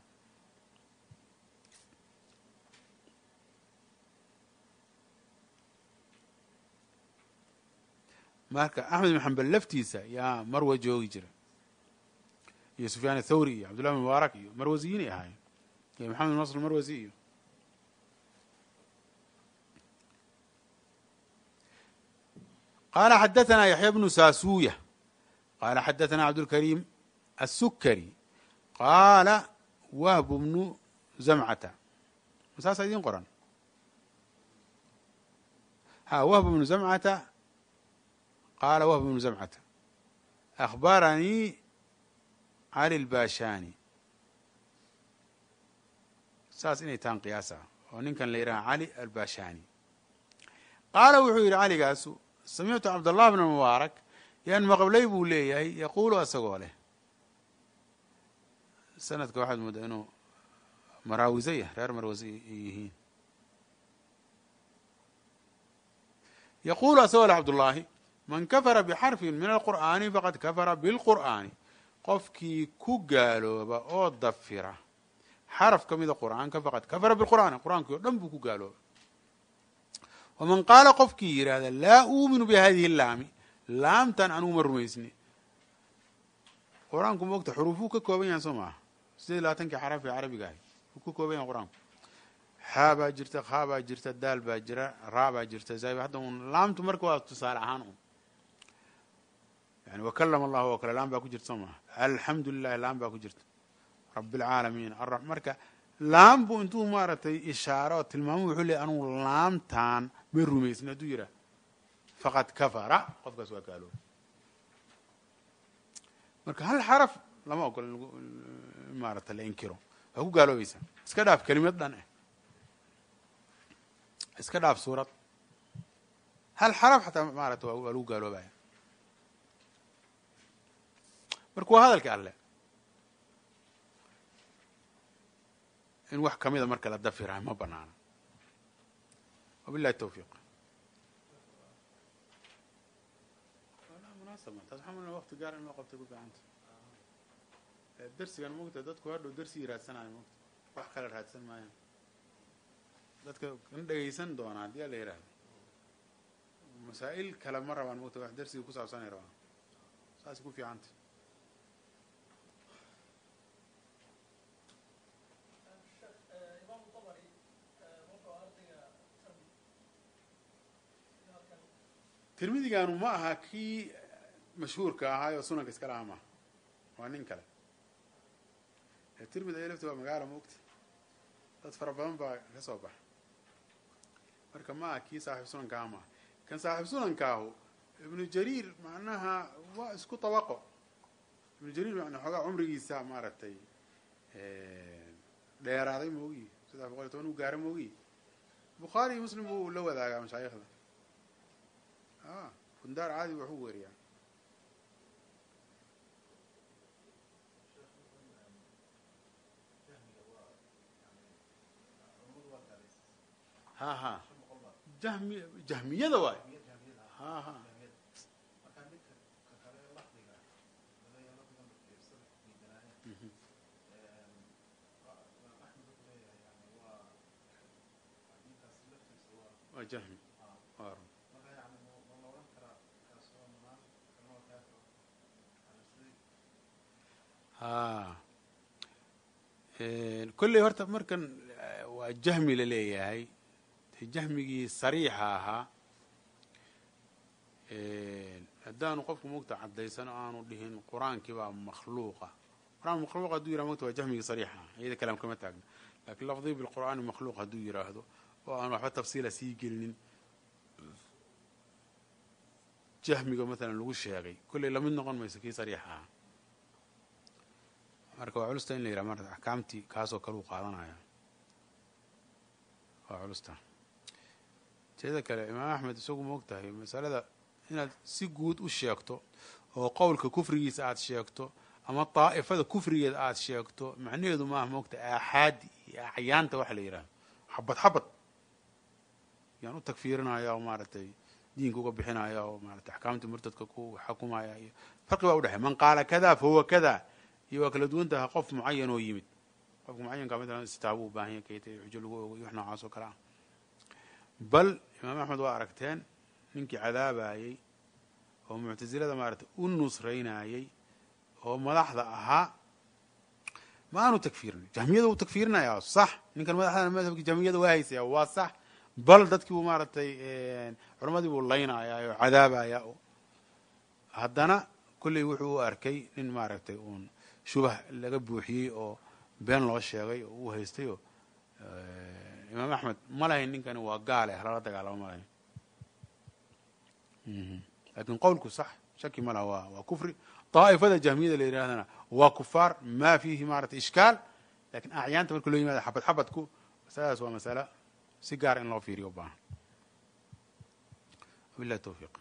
marka axmed ibn xambal laftiisa yaa marwa joogi jira iyo sufyaan athawri iyo cabdullahi bin mubaarak iyo marwasiyiinay ahaayeen iyo maxamed bin nasr marwasi iyo qaala xadaثna yaxya bnu saasuuya qaala xadaثna cabdulkariim السكري قال وهب بن زمعة مساس ايدين قران ها وهب بن زمعة قال وهب بن زمعة أخبرني علي الباشاني saas inay tahan qiyaasa oo ninkan la yidhaha cali albashani qaala wuxuu yidhi caligaasu samictu cabdallah bna mubaarak yaan maqablay buu leeyahay yaquulu asagoo leh sanadka waxaad moodaa inuu maraawisayah reer marwasi yihiin yaquulu asagoo leh cabdullaahi man kafara bixarfin min alqur'aani faqad kafara bilqur'aani qofkii ku gaalooba oo dafira xaraf ka mida qur'aanka faqad kafara bilqur'aani qur'aankii o dhan buu ku gaalooba waman qaala qofkii yidhaahda laa uuminu bihadihi laami laamtan anugu ma rumaysni qur-aanku moogta xuruufuu ka kooban yahan soo maaha sideed iyo labaatankii xaraf ee carabiga ahay wuu ka kooban yahay qur-aanku xaa baa jirta khaa baa jirta daal baa jira raa baa jirta zayb hadda un laamtu marka waa tusaale ahaan un yani wakalama allahu oo kale laam baa ku jirta soo maaha alxamdu lilahi laam baa ku jirta rabi alcaalamiin ara marka laam buu intuu maaragtay ishaaro oo tilmaamo wuxuu leey anugu laamtaan ma rumaysni hadduu yidhaah faqad kafara qofkaas waa gaalooba marka hal xaraf lama ogola in maarata la inkiro waa ku gaaloobaysaa iska dhaaf kelimad dhan eh iska dhaaf suurad hal xaraf xataa maarata waa lagu gaaloobaya marka waa hadalka alle in wax kamida marka la dafirahay ma banaana wabilahi tawfiiq munaasab taas waxaa malna waqti gaar in loo qabtay ku fiicanta darsigan mogta dadku hadhow darsigii raadsanayo mogta wax kale raadsan maayaan dadka kan dhegaysan doona haddii la yidhaahdo masaa'il kale ma rabaan mogta wax darsigii ku saabsanay rabaan saas ku fiicanta tirmidiganu ma aha kii mashhuurka ahaay oo sunanka iska lahaa maaha waa nin kale tirmidi ay lafti waa magaala moogta dad fara badan baa ka soo baxa marka ma aha kii saaxiib sunankaaha maaha kan saaxiib sunankaahu ibnu jariir macnaha waa isku tabaqo ibnu jariir man xoogaa cumrigiisa maaragtay dheeraaday moogi saddex boqol iyo toban uu gaara moogi bukhaari iyo muslim buu la wadaagaa mashaayikhda a bundaar caadi waxu weriyaa ha ha jahmi jahmiyada waay ha ha waa jahmi waa ha kolley horta markan waa jahmi la leeyahay jahmigii sariixa ahaa haddaanu qofku mogta caddaysano aanu dhihin qur-aankii baa makhluuqa quraan makhluuq hadduu yirah mogta waa jahmigii sariixa ah iyada kalaam kama taagna lakiin lafdii bilqur'aani makhluuq hadduu yiraahdo oo aan waxba tafsiila sii gelinin jahmiga maalan lagu sheegay kolley lamid noqon mayso kii sariixa ahaa marka waa culusta in la yidhaha marta axkaamtii kaasoo kale uu qaadanaya waa culusta teeda kale imaam axmed isagu ma og tahay masalada inaad si guud u sheegto oo qowlka kufrigiisa aada sheegto ama daa'ifada kufrigeeda aada sheegto macnaheedu maaha moogta aaxaadi iyo acyaanta waxa la yidhahdo xabad xabad yaan u tagfiirinaya oo maaragtay diinka uga bixinaya oo maratay axkaamtii murtadka ku xakumaya iyo farqi baa udhexey man qaala kada fa huwa kada iyo waa kala duwan tahay qof mucayan oo yimid qofka mucayanka matalan istitaabo u baahan yahay kayta xujo lagu ogo iyo wax noocaas oo kale ah bal imaam axmed waa aragteen ninkii cadaabayey oo muctasilada maaragtay u nusraynayey oo madaxda ahaa ma aanu tagfiirin jahmiyada uu tagfiirinaya sax ninkan madaxda madhabki jahmiyada waa haysaya waa sax bal dadkii buu maaragtay culamadii buu laynaya oo cadaabaya haddana kolley wuxuu u arkay nin maaragtay uun shubah laga buuxiyey oo been loo sheegay oo uu haystay oo imaam axmed ma lahayn ninkani waa gaale halala dagaalamo ma lahayn lakin qowlku sax shaki ma laha wa waa kufri daa'ifada jahmiyada la yidhahdana waa kufaar ma fiihi maarata ishkaal lakin acyaanta marka loo yimaada xabad xabadku masaladaas waa masala si gaara in loo fiiriyo u baahan wabillahi towfiiq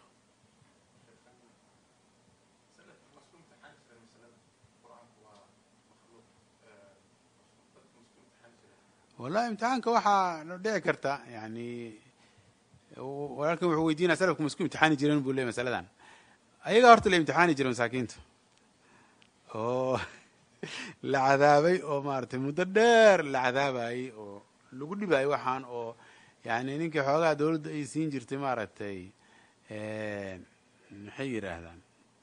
wallahi imtixaanka waxaa dhici karta yani walaalkan wuxuu weydiinaya salafku ma isku imtixaani jireen buu ley masaladan ayagaa horta la imtixaani jira masaakiinta oo la cadaabay oo maaragtay muddo dheer la cadaabayey oo lagu dhibayay waxaan oo yani ninkii xoogaha dawladda ay siin jirtay maaragtay maxay yidhaahdaan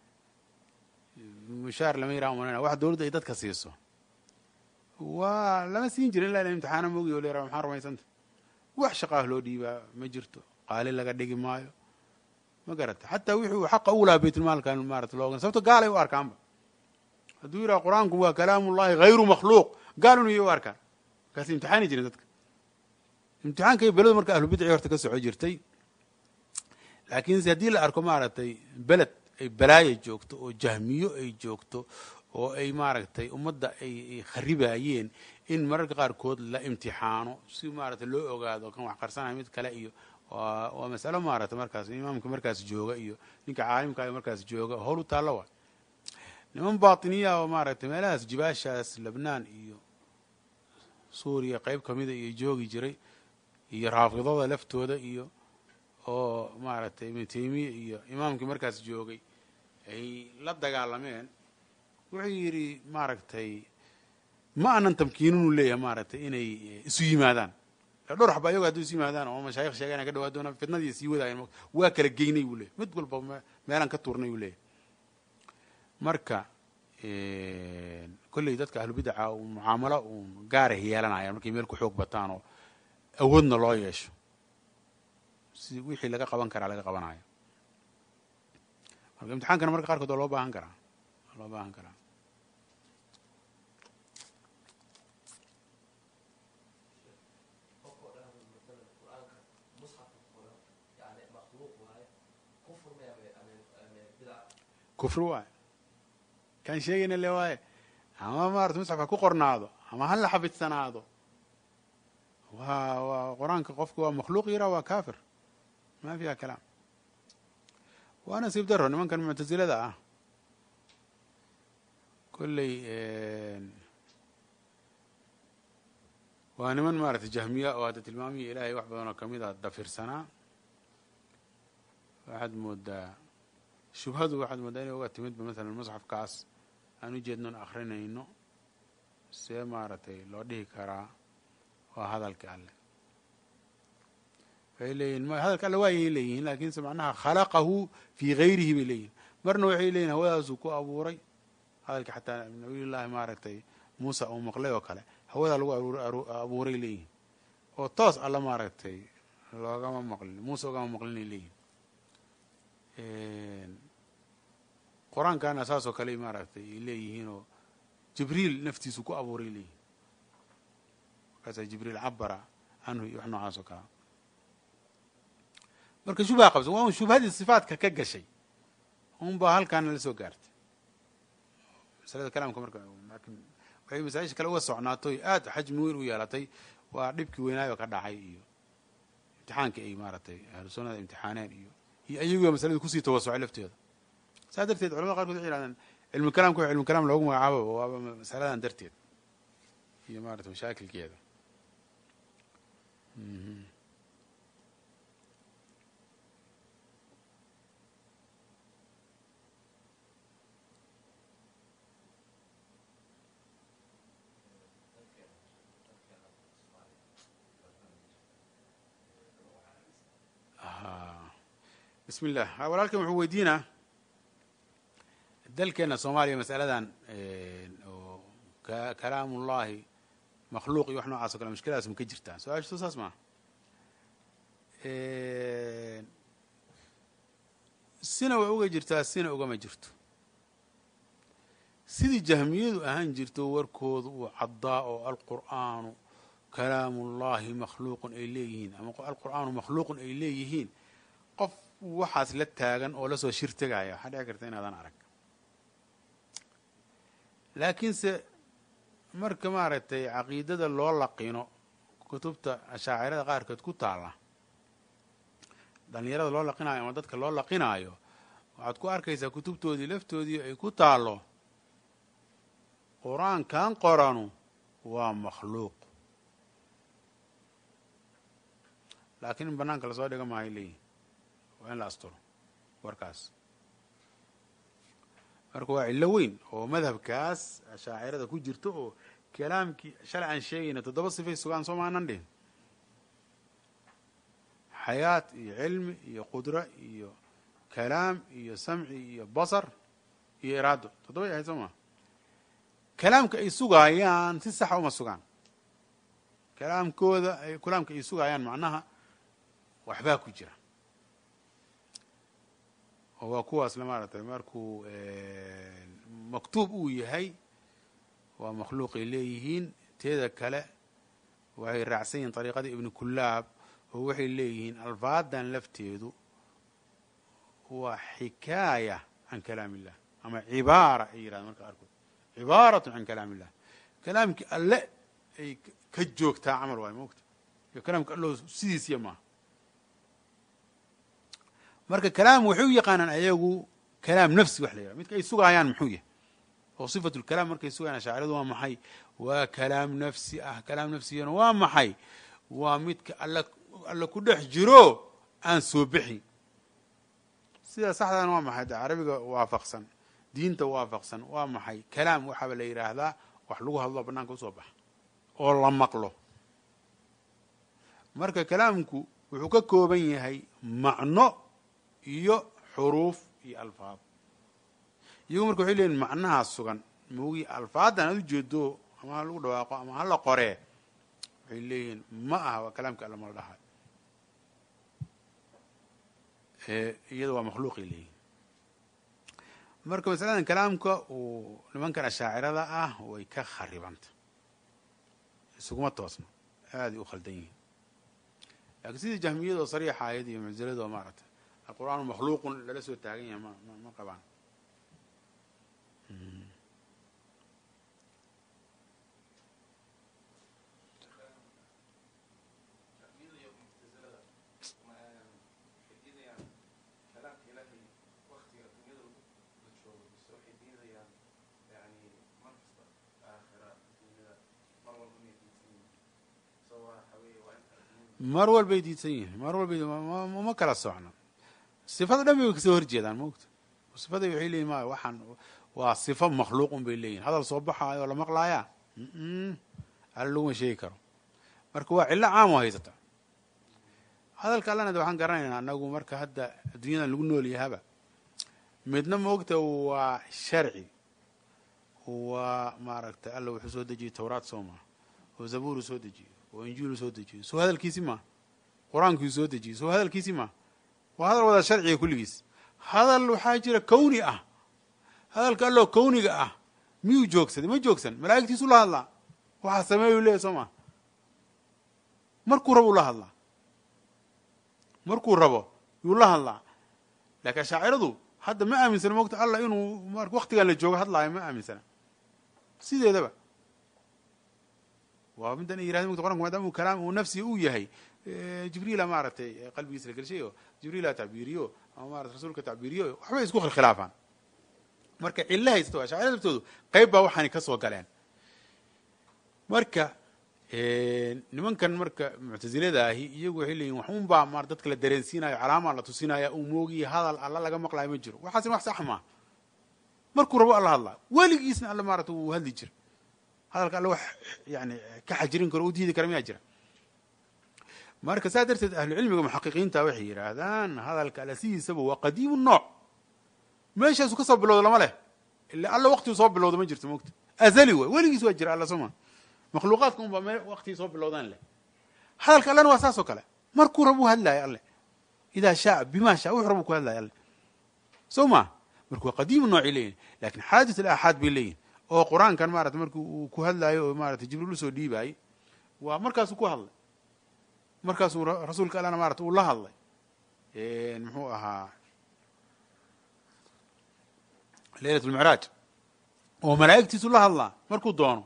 mushaar lama yiraha umanayna wax dawladda ay dadka siiso waa lama siin jirin ila imtixaana mogi o lera maxaa rumaysanta wax shaqaah loo dhiibaa ma jirto qaali laga dhigi maayo ma garata xataa wixuu xaqa ugu lahaa baytulmaalkan maarata loogan sababto gaalay u arkaanba hadduu yidhaha qur-aanku waa kalaamullahi hayru makhluuq gaalun iyo u arkaan markaas imtixaani jirin dadka imtixaankay beladu marka ahlubidci horta ka soco jirtay laakiinse haddii la arko maaragtay beled ay balaaya joogto oo jahmiyo ay joogto oo ay maaragtay ummadda ay kharibayeen in mararka qaarkood la imtixaano si maaragtay loo ogaado kan wax qarsanaya mid kale iyo waa masalo maaragtay markaas imaamka markaas jooga iyo ninka caalimka markaas jooga howl u taallo wa niman batiniya oo maaragtay meelahaas jibaashaas lebnaan iyo suuriya qeyb kamida iyo joogi jiray iyo raafidada laftooda iyo oo maaragtay ibnu taymiya iyo imaamkii markaas joogay ay la dagaalameen wuxuu yidhi maaragtay ma anan tamkiininu leeyahay maaragtay inay isu yimaadaan dhowr xaba ayago haduu isu yimaadaan oo mashaayikh sheegaan ka dhawaa doonaan fitnadii sii wadaayan waa kala geynay buu leeyahy mid walba meelaan ka tuurnay buu leeyahy marka kolley dadka ahlubidaca mucaamalo uun gaaray yeelanayaan markay meel ku xoog bataan oo awoodna loo yeesho si wixii laga qaban karaa laga qabanayo marka imtixaankana marka qaarkood waa loo baahan karaa waa loo baahan karaa kufri waay kaan sheegayna le waaye ama maarata musxafka ku qornaado ama ha la xafidsanaado waa waa qur-aanka qofku waa makhluuq yara waa kafir ma fiha kalaam waa nasiib daro nimankan muctasilada ah kolley waa niman maaragtay jahmiya oo hadda tilmaamiya ilaahay wax badan oo kamid a dafirsanaa waxaad moodaa shubhadu waxaad moodaa inay uga timidba masalan musxafkaas aan u jeednon akrinayno see maaragtay loo dhihi karaa waa hadalka alle waxay leeyihin m hadalka alle waayay leeyihiin lakinse macnaha khalaqahu fii gayrihi bay leeyihin marna waxay leeyihin hawadaasuu ku abuuray hadalka xataa nabiyullaahi maaragtay muusa uu maqlay oo kale hawadaa lagu abuuray leeyihin oo toos alla maaragtay loogama maqlin muuse ogama maqlinay leeyihin qur-aankana saasoo kale maaragtay ay leeyihiin oo jibriil naftiisu ku abuuray leeyihin markaasaa jibriil cabara canhu iyo wax noocaas oo kalea marka shubha qabsan waa un shubhadii sifaadka ka gashay un baa halkaana la soo gaartay masalada kalaamka marka lakin waxay masaa-isha kale uga socnaatoy aada xajmi weyn u yeelatay waa dhibkii weynaayo ka dhacay iyo imtixaankii ay maaratay ahlu sunnada imtixaaneen iyo iyo ayaguba masalada kusii tawasocay lafteeda saas darteed culamada qarkood waxay yihahdeen cilmu kalaamka wax cilmu kalaam loogu magacaabo waaba masaladan darteed iyo maarata mashaakilkeeda bismi illah walaalkan wuxuu weydiinaa dalkeena soomaaliya masaladan oo kalaamullahi makhluuq iyo wax noocaas o kale mushkiladaas ma ka jirtaa su-aashu saas maa sina way uga jirtaa sina ugama jirto sidii jahmiyadu ahaan jirto warkoodu uu caddaa oo alqur'aanu kalaamullahi makhluuqun ay leeyihiin ama alqur'aanu makhluuqun ay leeyihiin qof waxaas la taagan oo lasoo shir tegaya waxaa dhici karta inaadan arag laakiinse marka maaragtay caqiidada loo laqino kutubta ashaacirada qaarkood ku taalla dhalinyarada loo laqinayo ama dadka loo laqinaayo waxaad ku arkaysaa kutubtoodii laftoodii ay ku taallo qur-aankan qoranu waa makhluuq laakiin in banaanka lasoo dhiga maayo leeyihin waa in la asturo warkaas marka waa cillo weyn oo madhabkaas ashaacirada ku jirto oo kalaamkii shalay aan sheegayna toddoba sifay sugaan soo maanan dhihin xayaat iyo cilmi iyo qudro iyo kalaam iyo samci iyo basar iyo iraado toddobay ahayd soo maa kalaamka ay sugaayaan si saxa uma sugaan kalaamkooda kalaamka ay sugaayaan macnaha waxbaa ku jira oo waa kuwaasle maaragtay markuu maktuub uu yahay waa makhluuqay leeyihiin teeda kale waxay raacsan yihiin ariiqadii ibnu kulaab oo waxay leeyihiin alfaadan lafteedu waa xikaaya can kalaam illah ama cibaara ay yirahdeen marka qaarkood cibaaratu can kalaam illah kalaamkii alle ay ka joogtaa camal waay moogta iyo kalaamka allo sidiisiya maaha marka kalaam waxay u yaqaanaan ayagu kalaam nafsi wax la yihah midka ay sugaayaan muxuu yahay oo sifatu lkalaam markay sugayaan ashaaciradu waa maxay waa kalaam nafsi ah kalaam nafsigana waa maxay waa midka alla alla ku dhex jiro aan soo bixin sida saxdana waa maxay de carabiga waafaqsan diinta waafaqsan waa maxay kalaam waxaaba la yidhaahdaa wax lagu hadlo banaanka usoo baxa oo la maqlo marka kalaamku wuxuu ka kooban yahay macno iyo xuruuf iyo alfaad iyagu marka waxay leeyihin macnahaa sugan moogi alfaadan aad ujeedo ama ha lagu dhawaaqo ama hala qoree waxay leeyihiin ma aha waa kalaamka alla mala dhahay iyada waa makhluuqay leeyihin marka masaladan kalaamka uu nimankan ashaacirada ah way ka kharibanta isuguma toosno aaday u khaldan yihiin laakiin sidii jahmiyada oo sariixa ayad iyo mucsilada oo maaragtay alqur'aanu makhluuqun lala soo taagan yahay ma ma qabaan mar walbay diidsan yihiin mar walbay uma kala socno sifada dhan bay kasoo horjeedaan maogta sifada waxay leeyihin ma waxaan waa sifo makhluuqun bay leeyihin hadal soo baxaayo oo la maqlaaya alla laguma sheegi karo marka waa cillo caam oo haysata hadalka allana de waxaan garanaynaa anagu marka hadda adduunyadan lagu nool yahaba midna maogta waa sharci waa maaragtay alla wuxuu soo dejiyey tawraat soo maa oo zabuuru soo dejiyey oo injiilu soo dejiyey soo hadalkiisi maa qur-aankii soo dejiyey soo hadalkiisi maa waa hadal wada sharciga kulligiis hadal waxaa jira kawni ah hadalka alloo kawniga ah miyuu joogsaday ma joogsan malaa'igtiisu la hadlaa waxaa sameeyuu leeyahy soo maa markuu rabo u la hadlaa markuu rabo yuu la hadlaa laakiin ashaaciradu hadda ma aaminsana mogta allah inuu waktigan la joogo hadlaayo ma aaminsana sideedaba waa middan ay yirahdeen mugta qranku maadaama uu kalaam uu nafsi uu yahay jibriila maaragtay qalbigiisa la gelshay oo jibriila tacbiiriyo ama maarata rasuulka tacbiiriyo waxbay isku khilkhilaafaan marka cilo haysto ashaacira laftoodu qayb baa waxaani ka soo galeen marka nimankan marka muctasilada ahi iyagu waxay leeyihin waxun baa ma dadka la dareensiinayo calaamaa la tusinaya uu moogiya hadal alla laga maqlayo ma jiro waxaasina wax sax maa markuu rabo alla hadlaa weligiisna alla maarata wuu hadli jira hadalka alle wax yani ka xajirin karo u diidi kara miyaa jira marka saa darteed ahlucilmiga muxaqiqiinta waxay yidhaahdaan hadalka alle sidiisaba waa qadiimu nooc meeshaasu ka soo bilowda lama leh ila alla waqtigu soo bilowda ma jirto mogta azali way weligiis waa jira alla soma makhluuqaadka un baa me waqtigii soo bilowdaan leh hadalka allena waa saas oo kale markuu rabuu hadlaayo alle idaa shaa bima shaa wuxuu rabuu ku hadlaayo alle soo ma marka waa qadiimu noocay leeyihin lakin xaadis alaaxaad bay leeyihin oo qur-aankan maarata marki uu ku hadlaayo oo maarata jibriil usoo dhiibaayey waa markaasuu ku hadlay markaasuu rasuulka allana maarata uu la hadlay muxuu ahaa leylat lmicraaj oo malaa'igtiisu la hadlaa markuu doono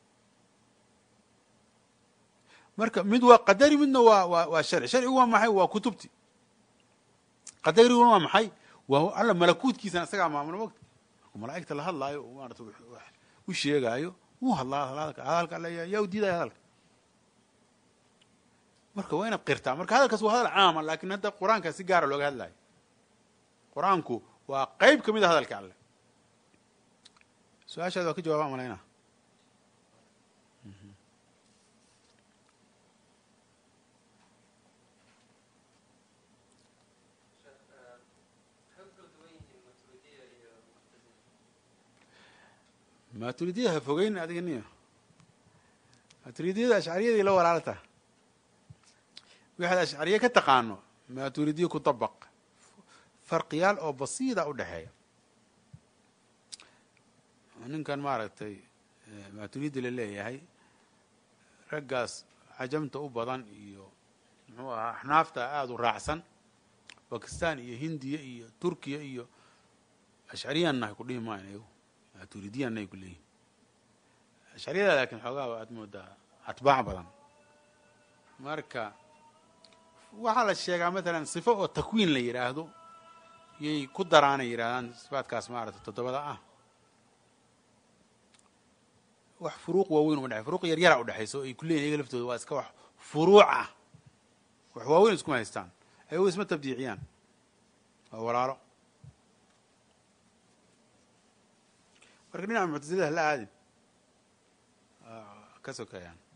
marka mid waa qadari midna waa waa waa sharci sharcigu waa maxay waa kutubti qadariguna waa maxay waa alla malakuutkiisana isagaa maamula mogta markuu malaa'igta la hadlaayo oo maarata u sheegaayo wuu hadlaa hadalka hadalka alle yaa u diidaya hadalka marka waa inaad qirtaa marka hadalkaas waa hadal caama lakin hadda qur-aanka si gaara looga hadlaayo qur-aanku waa qeyb ka mid a hadalka alle su-aashaada waa ka jawaba malaynaa maturidiyada ha fogeyn adiga niyo maturidiyada ashcariyadii la walaalta waxaad ashcariye ka taqaano maturidiya ku dabaq farqiyaal oo basiida u dhexeeya ninkan maaragtay maturidi la leeyahay raggaas cajamta u badan iyo muxuu ahaa axnaafta aada u raacsan bakistan iyo hindiya iyo turkiya iyo ashcariyannahay ku dhihi maayan iyagu maturidiyanay ku leeyihin ashcariyada laakiin xoogaa aad moodaa atbaac badan marka waxaa la sheegaa matalan sifo oo takwiin la yidhaahdo yay ku daraanay yidhahdaan sifaadkaas maarata toddobada ah wax furuuq waaweyn uma dhexey furuuq yar yara udhexayso ay ku leeyihin iyaga laftooda waa iska wax furuuc ah wax waaweyn iskuma haystaan ayago isma tabdiiciyaan waa walaalo marka dhinaca muctasilada hala aadin ka sokeeyaan